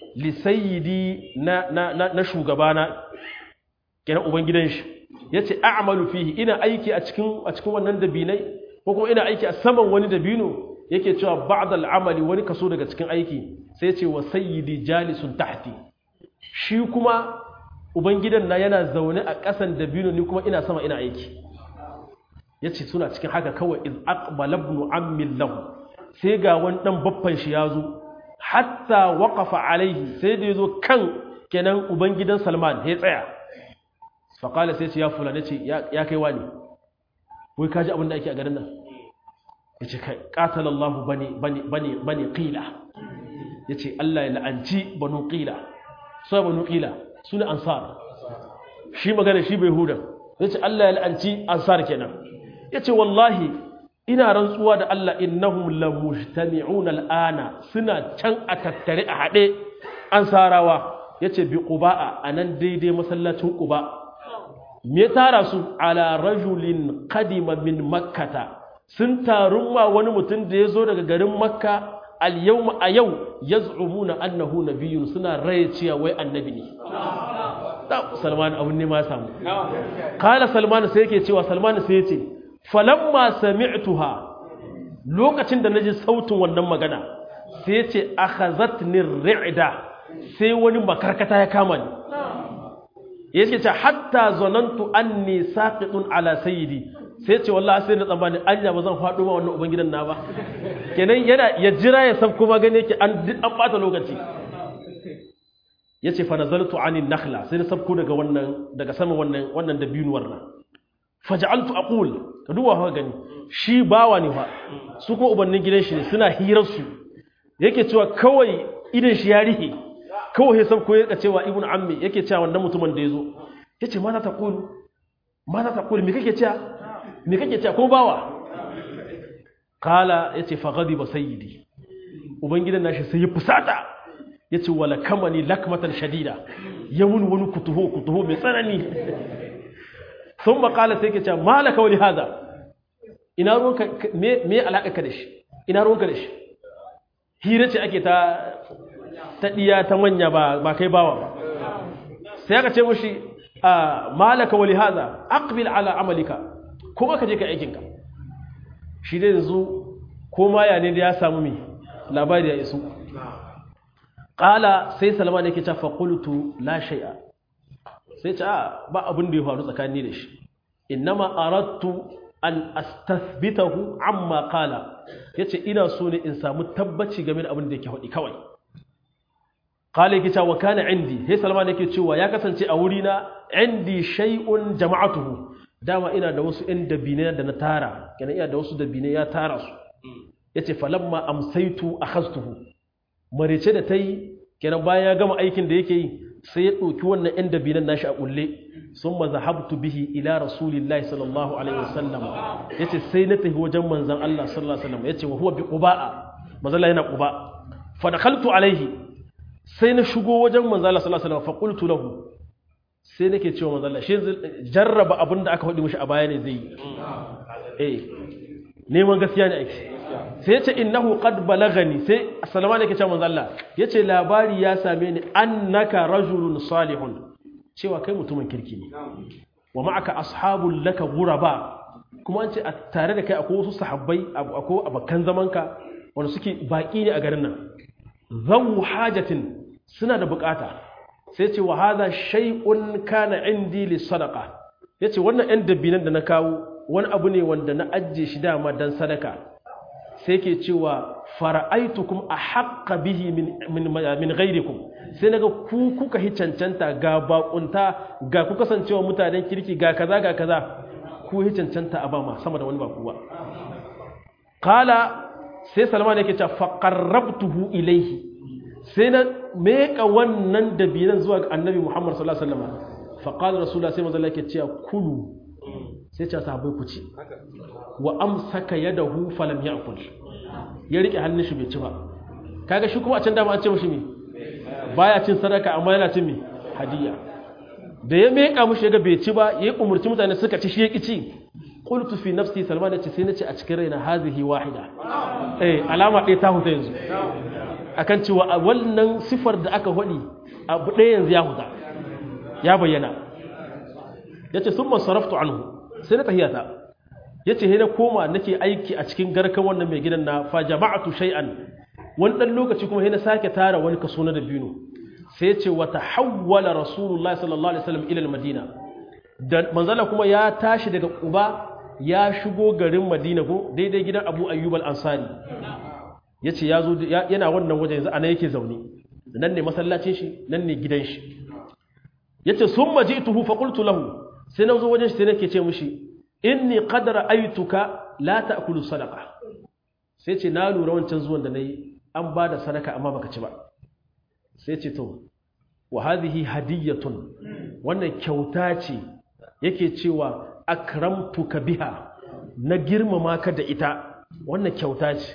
lisayidi na, na, na, na shugabana kenan ubangidan shi ya ce a'amalu fihi ina aiki a cikin a cikin wannan dabinai ko kuma ina aiki a saman wani dabino yake cewa ba'da al'amali wani kaso daga cikin aiki sai ce wa sayyidi jalisun tahti shi kuma ubangidan na yana zaune a ƙasan dabino ni kuma ina sama ina aiki yace suna cikin haka kawai iz aqbala ibn ammi lahu sai ga wani dan baffan shi ya zo hatta waƙafa alaihi sai da ya zo kan kenan ubangidan salman ya tsaya faƙala sai ce ya fulani ce ya kai wani wai kaji abin da ake a garin nan ya ce ƙatalallahu bane ƙila ya ce allah ya la'anci banu ƙila sai banu ƙila su ne ansar shi magana shi bai hudan ya ce allah ya la'anci ansar kenan ya ce wallahi ina rantsuwa da Allah innahum la mujtami'una al'ana suna can a tattare a haɗe an sarawa yace bi quba'a anan daidai masallacin quba me tara su ala rajulin qadima min makkata sun tarun ma wani mutum da ya zo daga garin makka al yawma a yau yaz'umuna annahu nabiyyun suna raye cewa wai annabi ne salman abun ne ma samu kala salman sai yake cewa salman sai yace falamma sami'tuha lokacin da naji sautin wannan magana sai ce akhazatni ri'da sai wani makarkata ya kama ni yake ce hatta zanantu anni saqitun ala sayyidi sai ce wallahi sai na tsammani anya ba zan faɗo ma wannan ubangidan na ba kenan yana ya jira ya san kuma gane yake an an bata lokaci yace fa nazaltu anin nakhla sai na sabko daga wannan daga sama wannan wannan dabinuwar nan faj'altu aqul ka duba fa gani shi bawa ne fa su kuma ubannin gidan shi ne suna hirar su yake cewa kawai idan shi ya rihe kawai sai ko yake cewa ibnu ammi yake cewa wannan mutumin da yazo yace ma za ta qulu ma za ta qulu me kake cewa me kake cewa ko bawa kala yace fa ghadiba sayyidi ubangidan nashi sai ya fusata yace wala kamani lakmatan shadida yamun wani kutuho kutuho mai tsanani sun makala sai ke ce malaka wani haza ina ruwanka me alaƙa da shi ina ruwanka da shi hira ce ake ta ta ɗiya ta manya ba kai bawa ba sai aka ce mushi a malaka wani haza aqbil ala amalika kuma ka je ka aikinka shi dai yanzu ko ma ya ne da ya samu me labari ya iso qala sai salman yake cewa fa qultu la shay'a sai ce a ba abin da ya faru tsakani da shi innama aradtu an astathbitahu amma qala yace ina so ne in samu tabbaci game da abin da yake faɗi kawai qala yake cewa kana indi sai salman yake cewa ya kasance a wuri na indi shay'un jama'atuhu dama ina da wasu ɗan dabine da na tara kenan ina da wasu dabine ya tara su yace falamma amsaitu akhastuhu marice da tayi kenan bayan ya gama aikin da yake yi sai ya ɗauki wannan ‘yan dabinan nashi a ƙulle sun maza habtu bihi ila rasulillahi sallallahu alaihi wasallam ya ce sai na tafi wajen manzan Allah sallallahu alaihi wasallam ya ce wa huwa bi ƙuba'a manzala yana ƙuba fa da kaltu alaihi sai na shigo wajen manzan Allah sallallahu alaihi wasallam fa qultu lahu sai nake cewa manzan Allah shi jarraba abin da aka faɗi mishi a baya ne zai yi eh neman gaskiya ne ake sai ya ce innahu qad balagani sai salama ne ke cewa manzo Allah yace labari ya same ni annaka rajulun salihun cewa kai mutumin kirki ne wa ma'aka ashabul laka ghuraba kuma an ce a tare da kai akwai wasu sahabbai akwai abakan zamanka wanda suke baki ne a garin nan zawu hajatin suna da bukata sai ce wa hadha shay'un kana indi lis sadaqa yace wannan ɗan dabbinan da na kawo wani abu ne wanda na ajiye shi dama dan sadaka sai ke cewa fara'aitukum a haƙƙa bihi min gairikum sai naga ku kuka hi cancanta ga baƙunta ga ku kasancewa mutanen kirki ga kaza ga kaza ku hi cancanta a bama sama da wani ba kuwa kala sai salman yake cewa faqarrabtuhu ilaihi sai na meka wannan dabinan zuwa ga annabi muhammad sallallahu alaihi wasallam faqala rasulullah sai manzo yake cewa kulu sai ce sahabbai ku ci wa amsaka yadahu falam ya'kul ya rike hannun shi bai ci ba kaga shi kuma a can dama an ce mishi me baya cin sadaka amma yana cin me hadiya da ya meka mishi yaga bai ci ba yayi umurci mutane suka ci shi ya ci qultu fi nafsi salman yace sai nace a cikin raina hazihi wahida eh alama ɗaya ta huta yanzu akan cewa wannan sifar da aka hadi abu ɗaya yanzu ya huta ya bayyana yace summa saraftu anhu sai na tahiyata yace he na koma nake aiki a cikin garkan wannan mai gidan na fa jama'atu shay'an wani dan lokaci kuma he na sake tara wani kaso na dabino sai yace wa tahawwala rasulullahi sallallahu alaihi wasallam ila madina da manzala kuma ya tashi daga quba ya shigo garin madina ko daidai gidan abu ayyub al-ansari yace yazo yana wannan waje yanzu ana yake zaune nan ne masallacin shi nan ne gidan shi yace summa ji'tuhu fa qultu lahu sai na zo wajen shi sai nake ce mishi inni qad ra'aytuka la ta'kulu sadaqa sai ce na lura wancan zuwan da nayi an bada sadaka amma baka ci ba sai ce to wa hadhihi hadiyatun wannan kyauta ce yake cewa akramtuka biha na girmama ka da ita wannan kyauta ce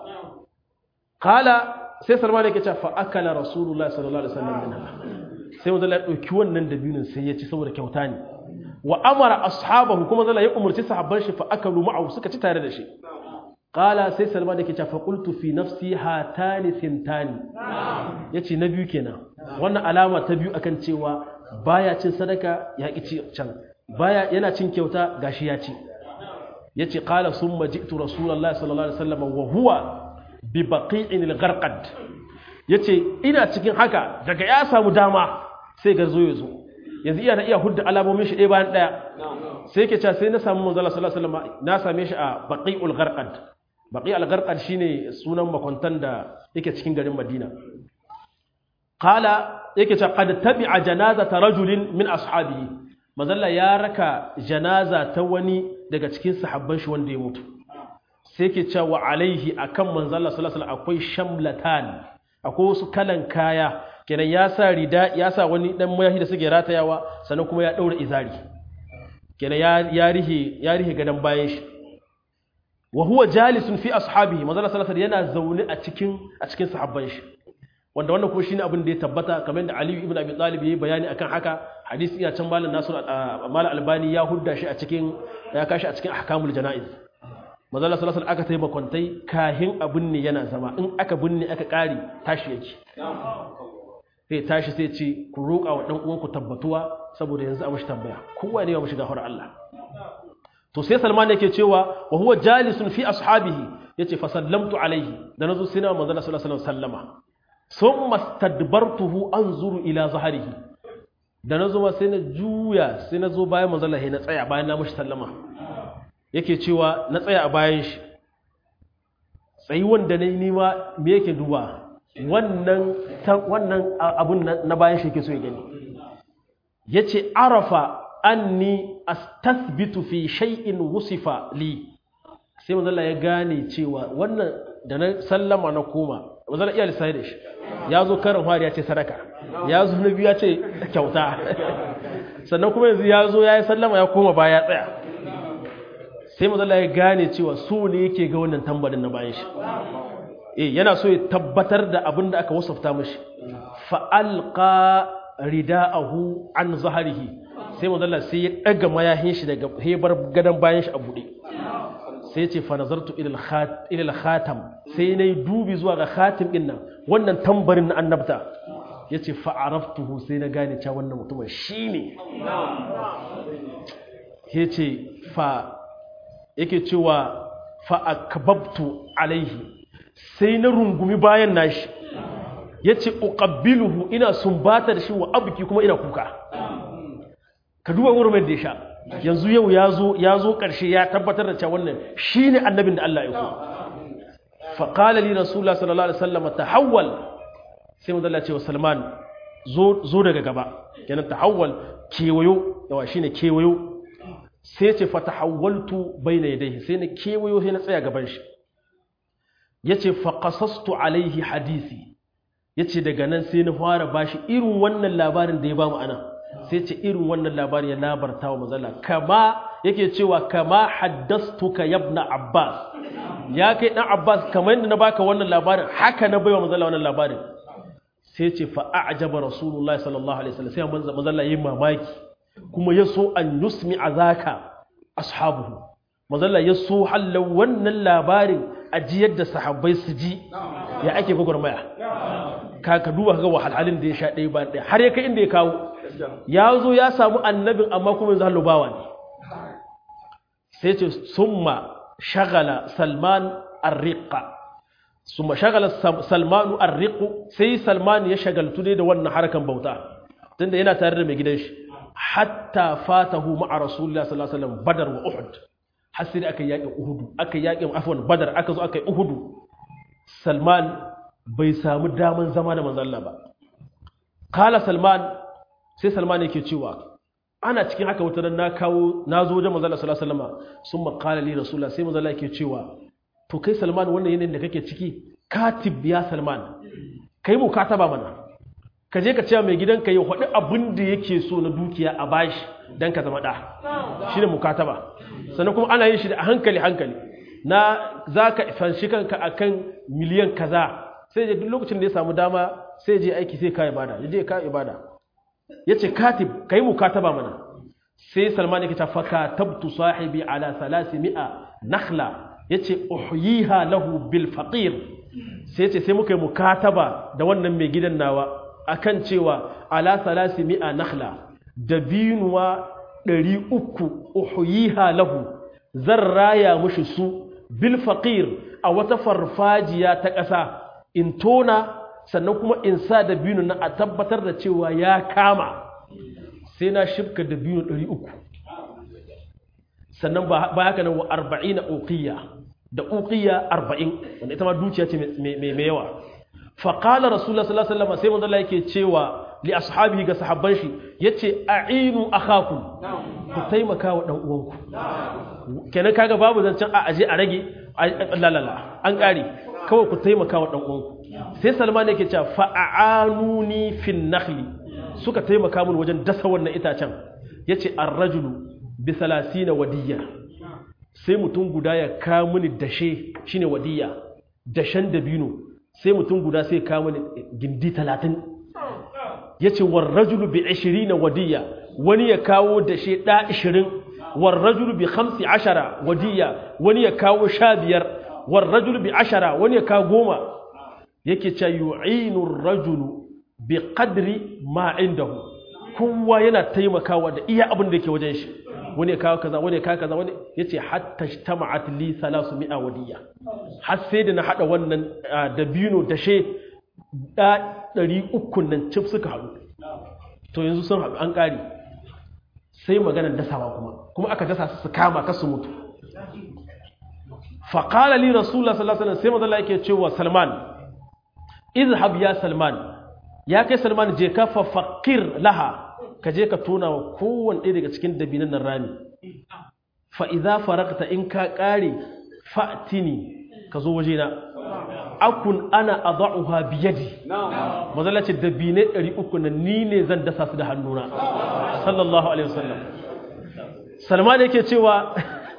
qala sai salman yake cewa fa akala rasulullahi sallallahu alaihi wasallam minha sai wanda ya dauki wannan dabinin sai ya ci saboda kyauta ne wa amara ashabahu kuma zalla ya umurci sahabban shi fa akalu ma'ahu suka ci tare da shi qala sai salman yake cewa fa qultu fi nafsi hatani thintani yace na biyu kenan wannan alama ta biyu akan cewa baya cin sadaka ya ki ci can baya yana cin kyauta gashi ya ci yace qala summa ji'tu rasulullahi sallallahu alaihi wasallam wa huwa bi baqi'in al-gharqad yace ina cikin haka daga ya samu dama sai garzo ya zo yanzu iya na iya hudda alamomin shi ɗaya bayan ɗaya sai ke cewa sai na samu manzala sallallahu alaihi wasallam na same shi a baqi'ul gharqad baqi'ul gharqad shine sunan makwantan da yake cikin garin Madina qala yake cewa qad tabi'a janazata rajulin min ashabihi manzala ya raka janaza ta wani daga cikin sahabban shi wanda ya mutu sai ke cewa alaihi akan manzala sallallahu alaihi wasallam akwai shamlatan akwai wasu kalan kaya kenan ya sa rida ya sa wani dan mayahi da suke ratayawa sannan kuma ya daura izari kenan ya ya rihe ya rihe gadan bayan shi wa huwa jalisun fi ashabihi manzo sallallahu alaihi yana zaune a cikin a cikin sahabban shi wanda wannan kuma shine abin da ya tabbata kamar da Ali ibn Abi Talib yayi bayani akan haka hadisi ina can malam Nasir malam Albani ya hudda shi a cikin ya kashi a cikin ahkamul janaiz manzo sallallahu alaihi aka tayi makwantai kahin abin ne yana zama in aka binne aka kari tashi yake sai tashi sai ce ku roƙa wa ɗan uwanku tabbatuwa saboda yanzu a mashi tambaya kowa ne ya mashi gafar Allah to sai Salman yake cewa wa huwa jalisun fi ashabihi yace fa sallamtu alaihi da nazo sai na manzo sallallahu alaihi wasallam sallama thumma stadbartuhu anzuru ila zahrihi da nazo ma sai na juya sai na zo bayan manzo Allah na tsaya bayan na mushi sallama yake cewa na tsaya a bayan shi tsayi wanda nayi nima me yake duba wannan wannan abun na bayan shi yake so ya gani yace arafa anni astathbitu fi shay'in wusifa li sai manzo Allah ya gane cewa wannan da na sallama na koma manzo Allah iya lissafi da shi ya zo karin fari ya ce sadaka ya zo na biyu ya ce kyauta sannan kuma yanzu ya zo ya yi sallama ya koma baya ya tsaya sai manzo Allah ya gane cewa so ne yake ga wannan tambarin na bayan shi eh yana so ya tabbatar da abin da aka wasafta mashi fa alqa rida'ahu an zahrihi sai manzala sai ya daga mayahin shi daga hebar gadon bayan shi a buɗe sai ce fa nazartu ila khatam sai nayi dubi zuwa ga khatim din nan wannan tambarin na annabta yace fa araftuhu sai na gane cewa wannan mutumin shine yace fa yake cewa fa akbabtu alaihi sai na rungumi bayan nashi yace uqabbiluhu ina sumbata da shi wa abki kuma ina kuka ka duba wurin da ya sha yanzu yau ya zo ya zo ƙarshe ya tabbatar da cewa wannan shine annabin da Allah ya ku fa qala li rasulullah sallallahu alaihi wasallam tahawwal sai manzo Allah ya ce wa Salman zo zo daga gaba kenan tahawwal kewayo yawa shine kewayo sai ce fa tahawwaltu bayna yadayhi sai na kewayo sai na tsaya gaban shi yace fa qasastu alaihi hadisi yace daga nan sai na fara bashi irin wannan labarin da ya bamu anan sai ce irin wannan labari ya labarta wa mazala kama yake cewa kama haddastuka yabna abbas ya kai dan abbas kamar yadda na baka wannan labarin haka na baiwa mazala wannan labarin sai ce fa a'jaba rasulullah sallallahu alaihi wasallam sai manzo mazala yayin mamaki kuma ya so an yusmi azaka ashabuhu mazala ya so hallan wannan labarin ajiyar da sahabbai su ji ya ake gwagwarmaya ka ka duba ga wahalhalin da ya sha ɗaya ba ɗaya har ya kai inda ya kawo ya zo ya samu annabin amma kuma yanzu hallubawa ne sai ce summa shagala salman arriqa summa shagala salmanu arriqu sai salman ya shagaltu ne da wannan harkan bauta tunda yana tare da mai gidan shi hatta fatahu ma'a rasulullah sallallahu alaihi wasallam badar wa uhud har sai aka yaƙi uhudu aka yaƙi afwan badar aka zo aka yi uhudu salman bai samu daman zama da manzon Allah ba kala salman sai salman yake cewa ana cikin haka wata na kawo na zo wajen manzon Allah sallallahu alaihi wasallam sun makala li rasulullah sai manzon Allah yake cewa to kai salman wannan yanayin da kake ciki katib ya salman kai mu kataba mana ka je ka ce mai gidanka ya faɗi abin da yake so na dukiya a bashi dan ka zama ɗa shine mukataba sannan kuma ana yin shi da hankali hankali na za ka fanshi kanka akan miliyan kaza sai je duk lokacin da ya samu dama sai je aiki sai ka ibada ya je ka ibada ya ce katib ka yi mukataba mana sai salman yake ta faka tabtu sahibi ala salasi mi'a nakhla ya ce uhyiha lahu bil faqir sai ce sai muka yi mukataba da wannan mai gidan nawa akan cewa ala salasi mi'a nakhla da binuwa ɗari uku uhyiha lahu zan raya mushi su bil faqir a wata farfajiya ta ƙasa in tona sannan kuma in sa da biyu na a tabbatar da cewa ya kama sai na shifka da biyu ɗari uku sannan ba haka nan wa arba'in na uƙiyya da uƙiyya arba'in wanda ita ma dukiya ce mai yawa faƙala rasulullah sallallahu alaihi wasallam sai manzo yake cewa li ashabihi ga sahabban shi yace a'inu akhakum ku taimaka wa dan uwanku kenan kaga babu zancen a aje a rage lalala an ƙare kawai ku taimaka wa dan uwanku sai salman yake cewa fa'anuni fin nakhli suka taimaka mun wajen dasa wannan itacen yace ar-rajulu bi 30 wadiya sai mutum guda ya ka mini dashe shine wadiya dashen dabino sai mutum guda sai ka mini gindi 30 yace war rajulu bi 20 wadiya wani ya kawo dashe da 20 war rajulu bi 15 wadiya wani ya kawo 15 war rajulu bi 10 wani ya kawo goma yake ce yu'inu rajulu bi qadri ma indahu kowa yana taimakawa da iya abin da yake wajen shi wani ya kawo kaza wani ya kawo kaza wani yace hatta ijtama'at li 300 wadiya har sai da na hada wannan dabino da she da 300 nan cif suka haɗu to yanzu sun haɗu an ƙari sai maganar dasawa kuma kuma aka dasa su kama kasu mutu faƙala li rasulullah sallallahu alaihi wasallam sai mazalla yake cewa salman izhab ya salman ya kai salman je ka fa faqir laha ka je ka tona wa kowanne ɗaya daga cikin dabinan nan rami fa idza faragta in ka ƙare fa'tini ka zo waje na akun ana adha'uha bi yadi mazalla ce dabine 300 nan ni ne zan dasa su da hannuna sallallahu alaihi wasallam salman yake cewa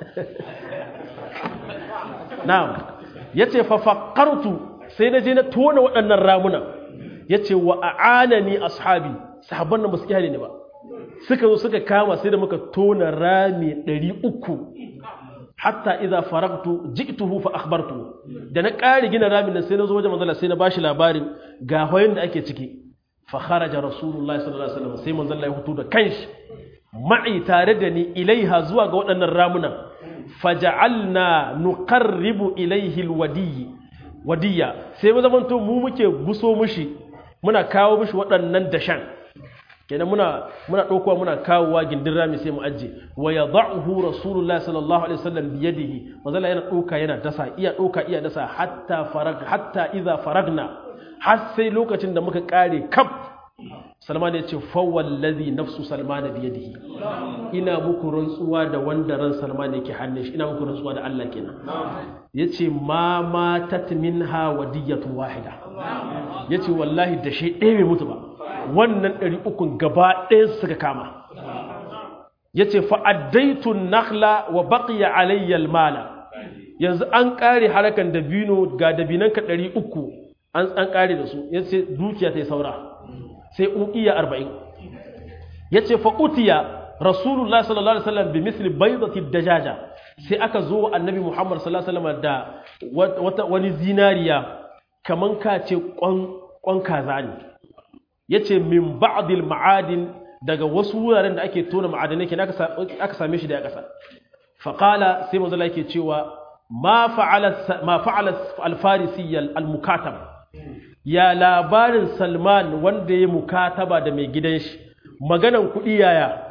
na'am yace fa faqartu sai na je na tona waɗannan ramuna yace wa a'anani ashabi sahabban nan ba su kyale ni ba suka zo suka kama sai da muka tona rami 300 hatta idza faragtu ji'tuhu fa akhbartu da na ƙari gina ramin nan sai na zo wajen manzala sai na bashi labarin ga hoyin da ake ciki fa kharaja rasulullahi sallallahu alaihi wasallam sai manzala ya hutu da kanshi ma'i tare da ni ilaiha zuwa ga waɗannan ramunan faja'alna nuqarribu ilaihi alwadiy wadiya sai mu zamanto mu muke guso mushi muna kawo mushi waɗannan dashan kenan muna muna ɗaukowa muna kawowa gindin rami sai mu ajje wa yad'uhu rasulullah sallallahu alaihi wasallam bi yadihi manzala yana ɗauka yana dasa iya ɗauka iya dasa hatta farag hatta idza faragna har sai lokacin da muka kare kaf Salman ya ce fawallazi nafsu Salman bi yadihi ina muku rantsuwa da wanda ran Salman yake hannun shi ina muku rantsuwa da Allah kenan yace ma matat minha wadiyatu wahida yace wallahi da shi ɗaya bai mutu ba wannan ɗari ukun gaba ɗaya suka kama yace fa addaitu nakhla wa baqiya alayya almala yanzu an kare harakan dabino ga dabinanka ɗari uku an an kare da su yace dukiya ta yi saura sai uqiya arba'in yace fa utiya rasulullah sallallahu alaihi wasallam bi misli baydati dajaja sai aka zo annabi muhammad sallallahu alaihi wasallam da wata wani zinariya kaman ka ce kwan kwan kaza ne yace min ba'dil ma'adin daga wasu wuraren da ake tona ma'adanai kenan aka same shi da ya kasa fa qala sai manzo yake cewa ma fa'ala ma fa'ala al-farisi al-mukatab ya labarin Salman wanda ya mukataba da mai gidan shi maganan kuɗi yaya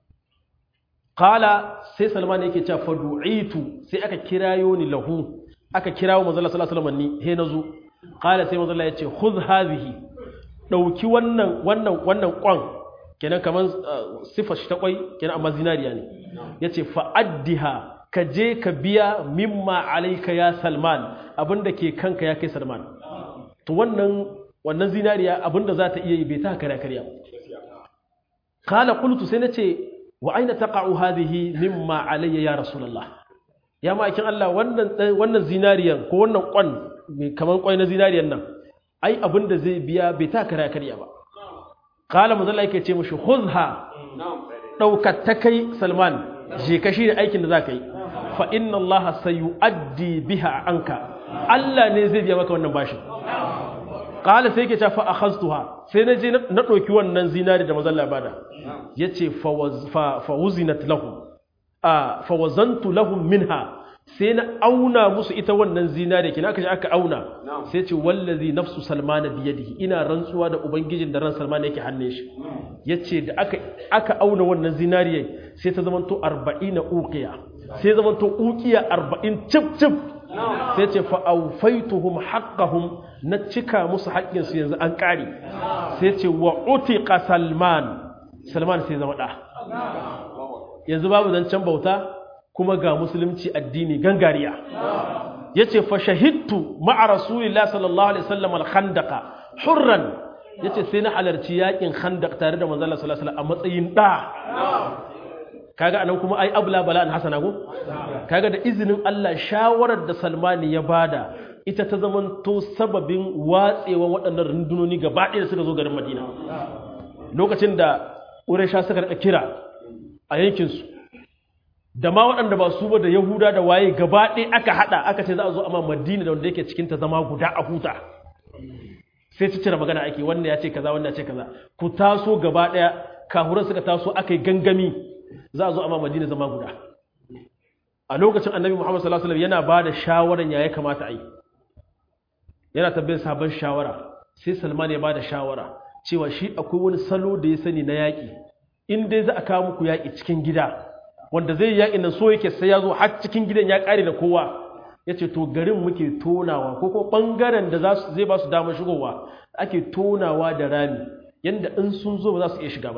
kala sai Salman yake cewa fadu'itu sai aka kirayo ni lahu aka kirawo manzo Allah sallallahu alaihi wasallam ni he nazo kala sai manzo Allah yace khudh hadhihi dauki wannan wannan wannan kwan kenan kaman sifar shi ta kwai kenan amma zinariya ne yace fa addiha ka je ka biya mimma alayka ya Salman abinda ke kanka ya kai Salman to wannan wannan zinariya abinda za ta iya yi bai ta kare kariya kala qultu sai nace wa aina taqa'u hadhihi mimma alayya ya rasulullah ya ma'aikin Allah wannan wannan zinariyan ko wannan kwan mai kaman kwai na zinariyan nan ai abinda zai biya bai ta kare kariya ba kala manzo Allah yake ce mishi khudha daukar ta kai Salman je ka shi aikin da zaka yi fa inna Allah sayu'addi biha anka Allah ne zai biya maka wannan bashin qala sai yake cewa fa akhaztuha sai na je na doki wannan zinari da mazan labada yace fa fa wuzinat lahum a fa wazantu lahum minha sai na auna musu ita wannan zinari kina aka je aka auna sai ce wallazi nafsu salmana biyadihi ina rantsuwa da ubangijin da ran salmana yake hannun shi yace da aka aka auna wannan zinariya sai ta zamanto 40 uqiya sai zamanto uqiya 40 cip cip sai ce fa'aufaituhum haƙahum na cika musu haƙƙinsu yanzu an ƙari sai ce wa utiƙa salman salman sai zama ɗa yanzu babu zancen bauta kuma ga musulunci addini gangariya ya ce fa shahidtu ma'a rasulillah sallallahu alaihi wasallam al-khandaqa hurran ya ce sai na halarci yaƙin khandaq tare da manzala sallallahu alaihi wasallam a matsayin ɗa kaga anan kuma ai abla bala an hasana go kaga da izinin Allah shawarar da Salmani ya bada ita ta zamanto sababin watsewa waɗannan rundunoni gaba ɗaya da suka zo garin Madina lokacin da Quraysha suka rika kira a yankin su da ma waɗanda ba su ba da Yahuda da waye gaba ɗaya aka hada aka ce za a zo amma Madina da wanda yake cikin ta zama guda a huta sai su cire magana ake wannan ya ce kaza wannan ya ce kaza ku taso gaba ɗaya kahuran suka taso aka yi gangami za a zo a ma madina zama guda a lokacin annabi muhammad sallallahu alaihi wasallam yana ba da shawaran ya ya kamata a yi yana tambayar sabon shawara sai salman ya ba da shawara cewa shi akwai wani salo da ya sani na yaƙi in dai za a kawo muku yaƙi cikin gida wanda zai yaƙi nan so yake sai ya zo har cikin gidan ya ƙare da kowa ya ce to garin muke tonawa ko ko ɓangaren da zai ba su damar shigowa ake tonawa da rami yadda in sun zo ba za su iya shiga ba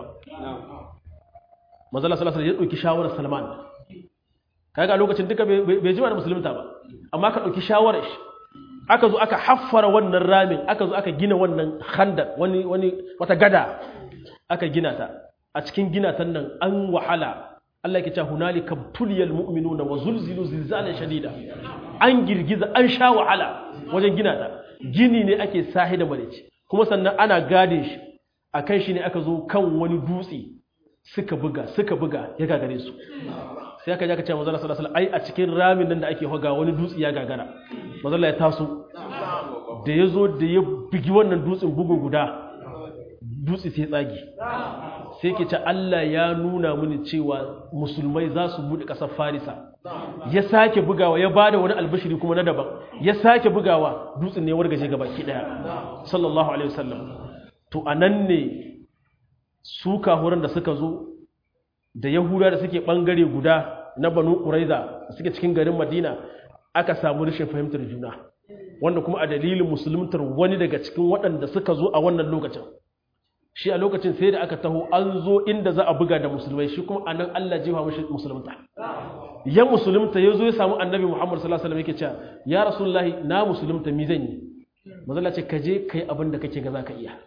mazala salasar ya ɗauki shawarar salman kaga a lokacin duka bai jima da musulunta ba amma ka ɗauki shawarar shi aka zo aka haffara wannan ramin aka zo aka gina wannan handar wani wani wata gada aka gina ta a cikin gina ta nan an wahala Allah yake cewa hunalika tuliyal mu'minuna wa zulzilu zilzalan shadida an girgiza an sha wahala wajen gina ta gini ne ake sahi da marici kuma sannan ana gadin shi akan shi ne aka zo kan wani dutse suka buga suka buga ya gagare su sai aka ji aka ce manzo Allah sallallahu alaihi wasallam ai a cikin ramin nan da ake hoga wani dutse ya gagara manzo Allah ya taso da ya zo da ya bugi wannan dutsen bugu guda dutse sai tsagi sai ke ce Allah ya nuna mini cewa musulmai za su buɗe ƙasar farisa ya sake bugawa ya bada wani albashiri kuma na daban ya sake bugawa dutsen ne wargaje ga baki ɗaya sallallahu alaihi wasallam to a nan ne su kahuran da suka zo da yahuda da suke ɓangare guda na banu ƙuraiza suke cikin garin madina aka samu rashin fahimtar juna wanda kuma a dalilin musuluntar wani daga cikin waɗanda suka zo a wannan lokacin shi a lokacin sai da aka taho an zo inda za a buga da musulmai shi kuma anan Allah jefa mashi musulunta ya musulunta ya zo ya samu annabi Muhammad sallallahu alaihi wasallam yake cewa ya rasulullahi na musulunta mi zan yi mazalla ce ka je kai abin da kake ga zaka iya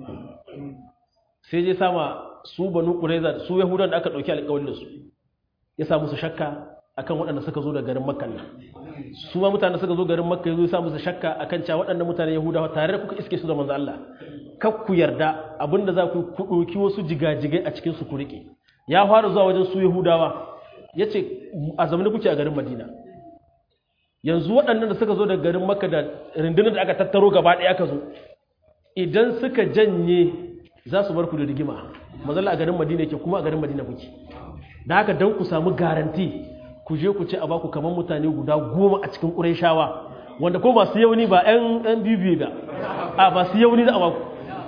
sai je sama su banu qurayza su yahudan da aka dauki alƙawarin da su ya sa musu shakka akan waɗanda suka zo da garin makka nan su ma mutane suka zo garin makka ya zo ya sa musu shakka akan cewa waɗannan mutane yahudawa tare da kuka iske su da manzo Allah kar ku yarda abinda za ku ku ɗauki wasu jigajigai a cikin su ku riƙe ya fara zuwa wajen su yahudawa ya ce a zamanin kuke a garin madina yanzu waɗannan da suka zo da garin makka da rundunar da aka tattaro gaba ɗaya aka zo idan suka janye za su bar ku da rigima mazalla a garin madina yake kuma a garin madina kuke da haka don ku samu garanti ku je ku ce a baku kamar mutane guda goma a cikin ƙurayshawa wanda ko masu yauni ba 'yan bibiyu ba a masu yauni za a baku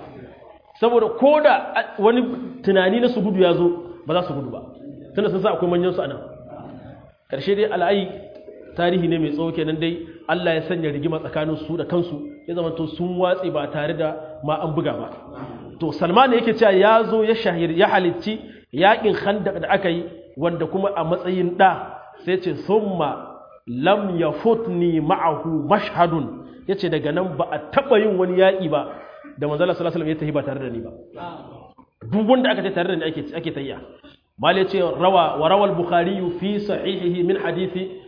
saboda ko da wani tunani na su gudu ya zo ba za su gudu ba tunda sun sa akwai manyan su anan karshe dai al'ayi tarihi ne mai tsawo kenan dai Allah ya sanya rigima tsakanin su da kansu ya zama to sun watse ba tare da ma an buga ba to Salman yake cewa ya zo ya shahir ya halicci yakin Khandaq da aka yi wanda kuma a matsayin da sai ce summa lam yafutni ma'ahu mashhadun yace daga nan ba a taba yin wani yaki ba da manzala sallallahu alaihi wasallam ya tafi ba tare da ni ba duk wanda aka ce tare da ni ake ake tayya mal yace rawa wa rawal bukhari fi sahihihi min hadisi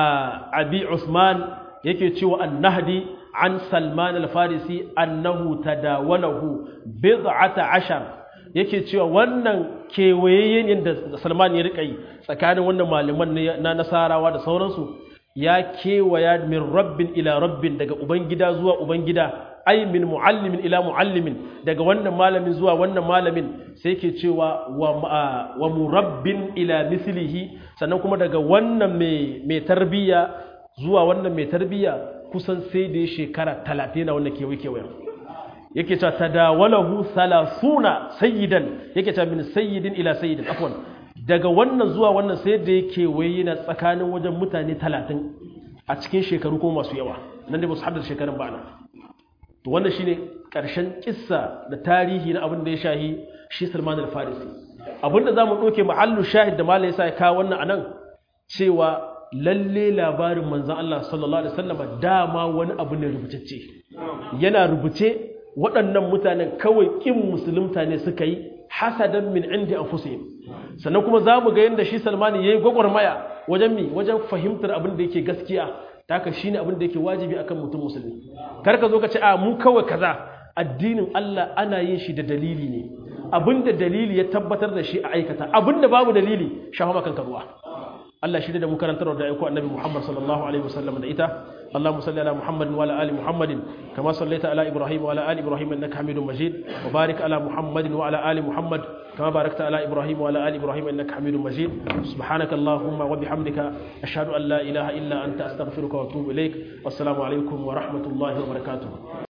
abi usman yake cewa an-nahdi an salman al-farisi annahu tadawalahu bid'ata ashar yake cewa wannan kewayeyen da salman ya rika yi tsakanin wannan malaman na nasarawa da sauransu ya kewaya min rabbin ila rabbin daga ubangida zuwa ubangida ai min muallimin ila muallimin daga wannan malamin zuwa wannan malamin sai ke cewa wa, wa murabbin ila mislihi sannan kuma daga wannan mai tarbiyya zuwa wannan mai tarbiyya kusan sai da shekara talatin na wannan kewaye kewayen yake cewa tadawalahu salasuna sayyidan yake cewa min sayyidin ila sayyidin afwan daga wannan zuwa wannan sai da yake waye na tsakanin wajen mutane talatin a cikin shekaru kuma masu yawa nan da ba su haddar shekarun ba na to wannan shine karshen kissa da tarihi na abin da ya shahi shi Salman al-Farisi abin da zamu doke mahallu shahid da malai yasa ya kawo wannan anan cewa lalle labarin manzon Allah sallallahu alaihi wasallam dama wani abu ne rubutacce yana rubuce waɗannan mutanen kawai kin musulunta ne suka yi hasadan min indi anfusihim sannan kuma zamu ga yanda shi Salman yayi gwagwarmaya wajen mi wajen fahimtar abin da yake gaskiya taka shine abin da yake wajibi akan mutum musulmi kar ka zo ka ce a mu kawai kaza addinin Allah ana yin shi da dalili ne abinda dalili ya tabbatar da shi a aikata abinda babu dalili shafa makan ruwa Allah shi da mu karantar da aiko annabi Muhammad sallallahu alaihi wasallam da ita اللهم صل على محمد وعلى ال محمد كما صليت على ابراهيم وعلى ال ابراهيم انك حميد مجيد وبارك على محمد وعلى ال محمد كما باركت على ابراهيم وعلى ال ابراهيم انك حميد مجيد سبحانك اللهم وبحمدك اشهد ان لا اله الا انت استغفرك واتوب اليك والسلام عليكم ورحمه الله وبركاته